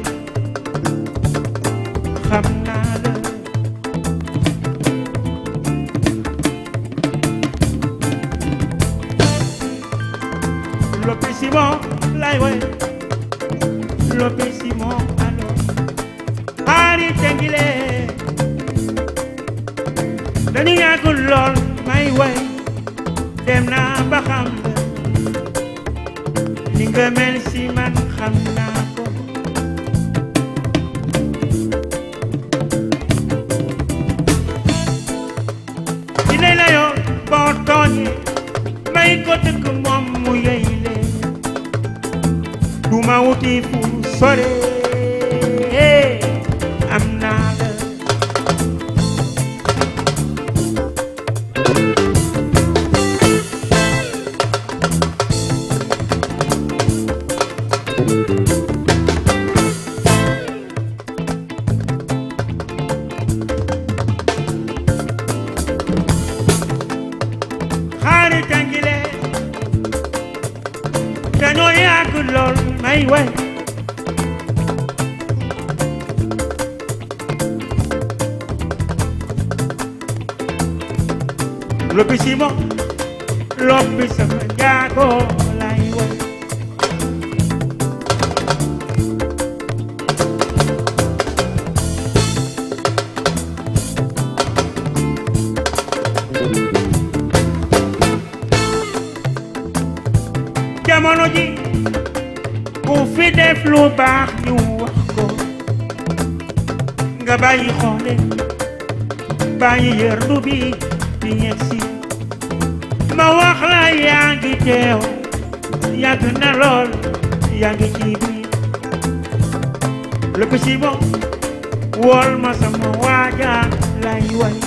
xam naa la Lopi Simon lay woy Lopi Simon alors Ari Tengile dañu yàggul lool may woy dem naa ba xam la ni nga mel si man xam naa ko dina la yoon boo tooñee may ko dëkk moom mu yey leen du ma wuti fu sore am naa la xaari tàngile dañoo yàgg lool may way loppi simo loppi sama jaago lay way jamono ji ku fi def lu baax ñu wax ko nga bàyyi xoole bàyyi yërdu bi di ñeg si ma wax la yaa ngi teew yàgg na lool yaa ngi ci biir lépp si moom wool ma sama waaja lay way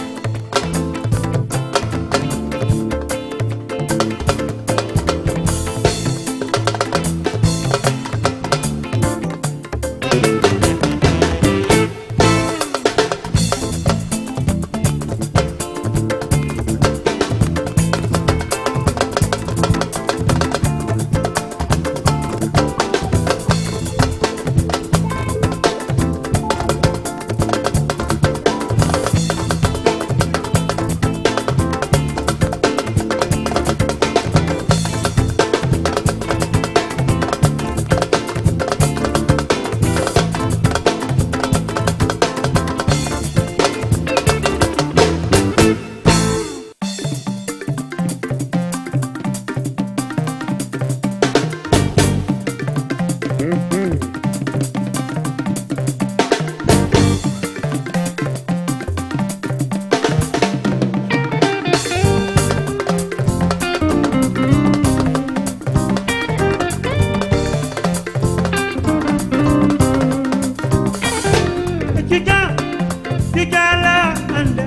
Tiga, tiga la anda.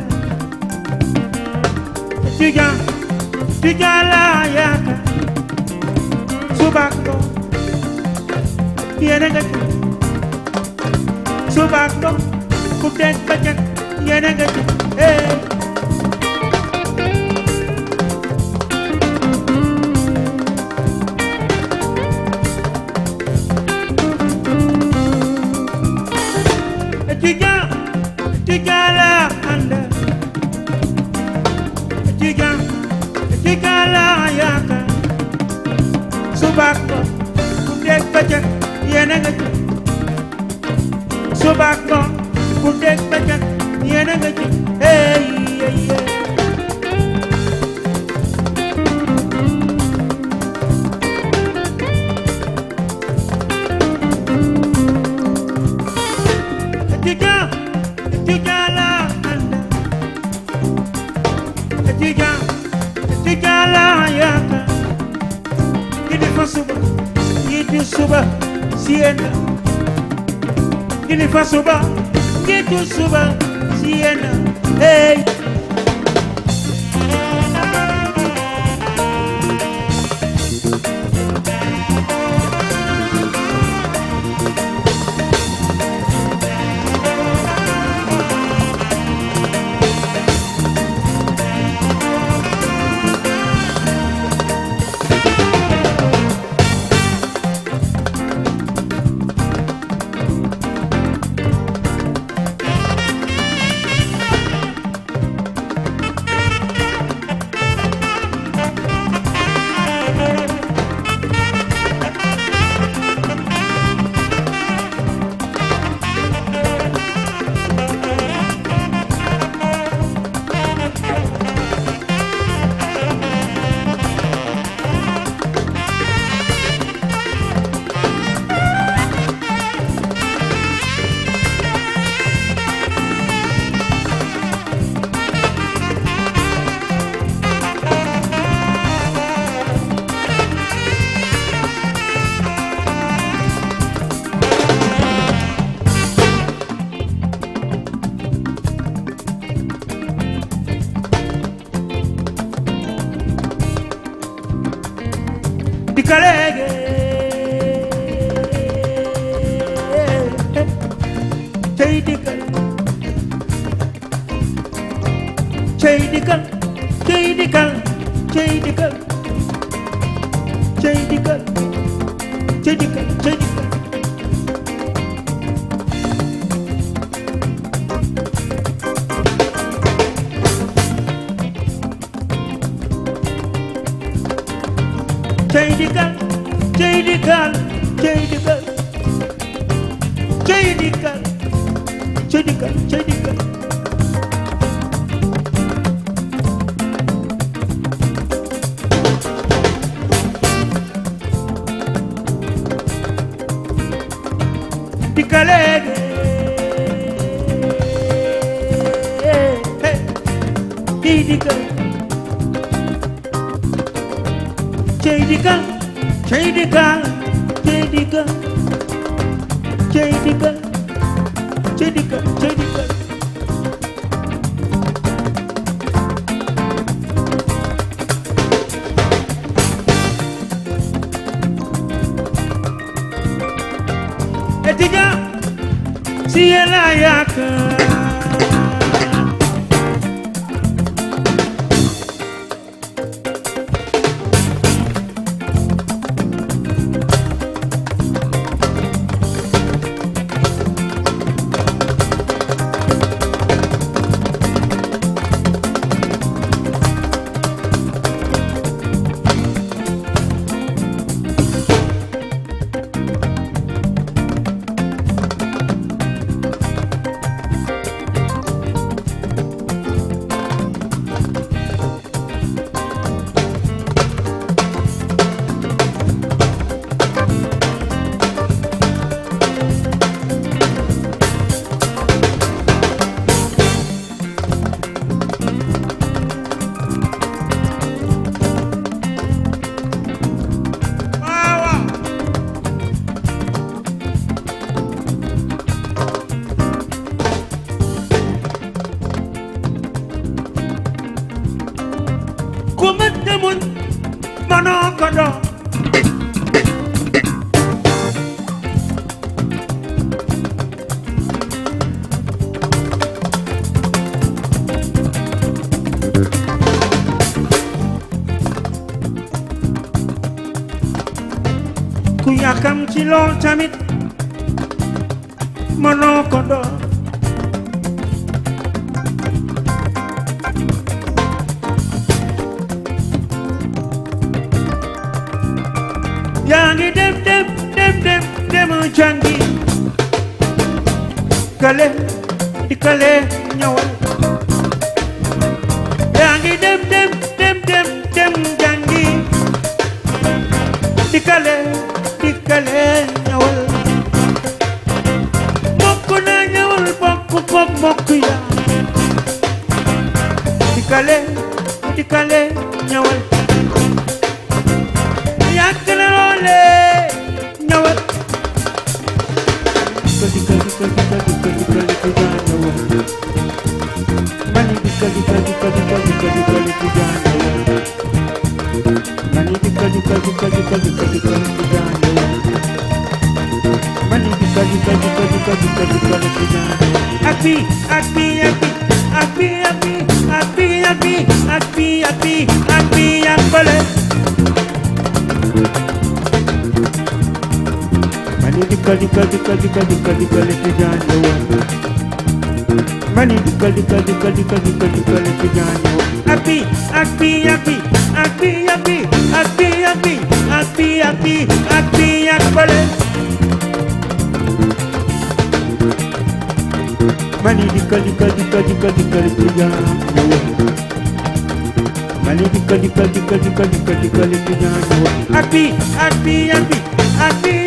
Tiga, tiga la yaka. Subako, yene gati. Subako, kutek bajak, yene gati. Hey. Tiga, tiga la anda. Tiga, tiga la yaka. Subako, kutek bajak, yene gati. Subako, kutek bajak, yene gati. Hey, hey, hey. Tiga, tiga la anda. Tiga, tiga la yaka. Gidi fa suba, gidi suba, siena. kilifa suba njiitu suba si yéen hey dikalege cey dikal cey dikal cey dikal cey dikal cey dikal cey dikal cey dikal cey dikal cey dikal cey dikal cey dikal cey dikal cey dikal dikalege cey dikal cey dikal cey dikal cey dikal cey dikal cey dikal cey dikal étudiant si yéen laa yaakaar ku ma demoon manoo ko doon ku yàkkam ci lool tamit manoo ko doon yaa ngi dem dem dem dem dem jàngi kale di kale ñëwal yaa ngi dem dem dem dem dem jàngi di kale di kale ñëwal mokk na ñëwal bokk bokk mokk ya di kale di kale ñëwal yàgg na loole ñëwal dikkal dikkal dikkal dikkal dikkal dikkal étudiant ñëwal mani dikkal dikkal dikkal dikkal dikkal dikkal étudiant ñëwal mani dikkal dikkal dikkal dikkal dikkal dikkal étudiant ñëwal mani dikkal dikkal dikkal dikkal dikkal dikkal étudiant ñëwal ak bi ak bi ak bi ak bi ak bi ak bi ak bi ak bi ak bi ak bële mani dikkal dikkal dikkal dikkal dikkal dikkal étudiant ñëwal mani dikkal dikkal dikkal dikkal dikkal dikkal étudiant ñëwal ak bi ak bi ak bi ak bi ak bi ak bi ak bi ak bi ak bi ak bi ak bële mani dikkal dikkal dikkal dikkal dikkal étudiant ñëwal mani dikkal dikkal dikkal dikkal dikkal dikkal étudiant ñëwal ak bi ak bi ak bi ak bi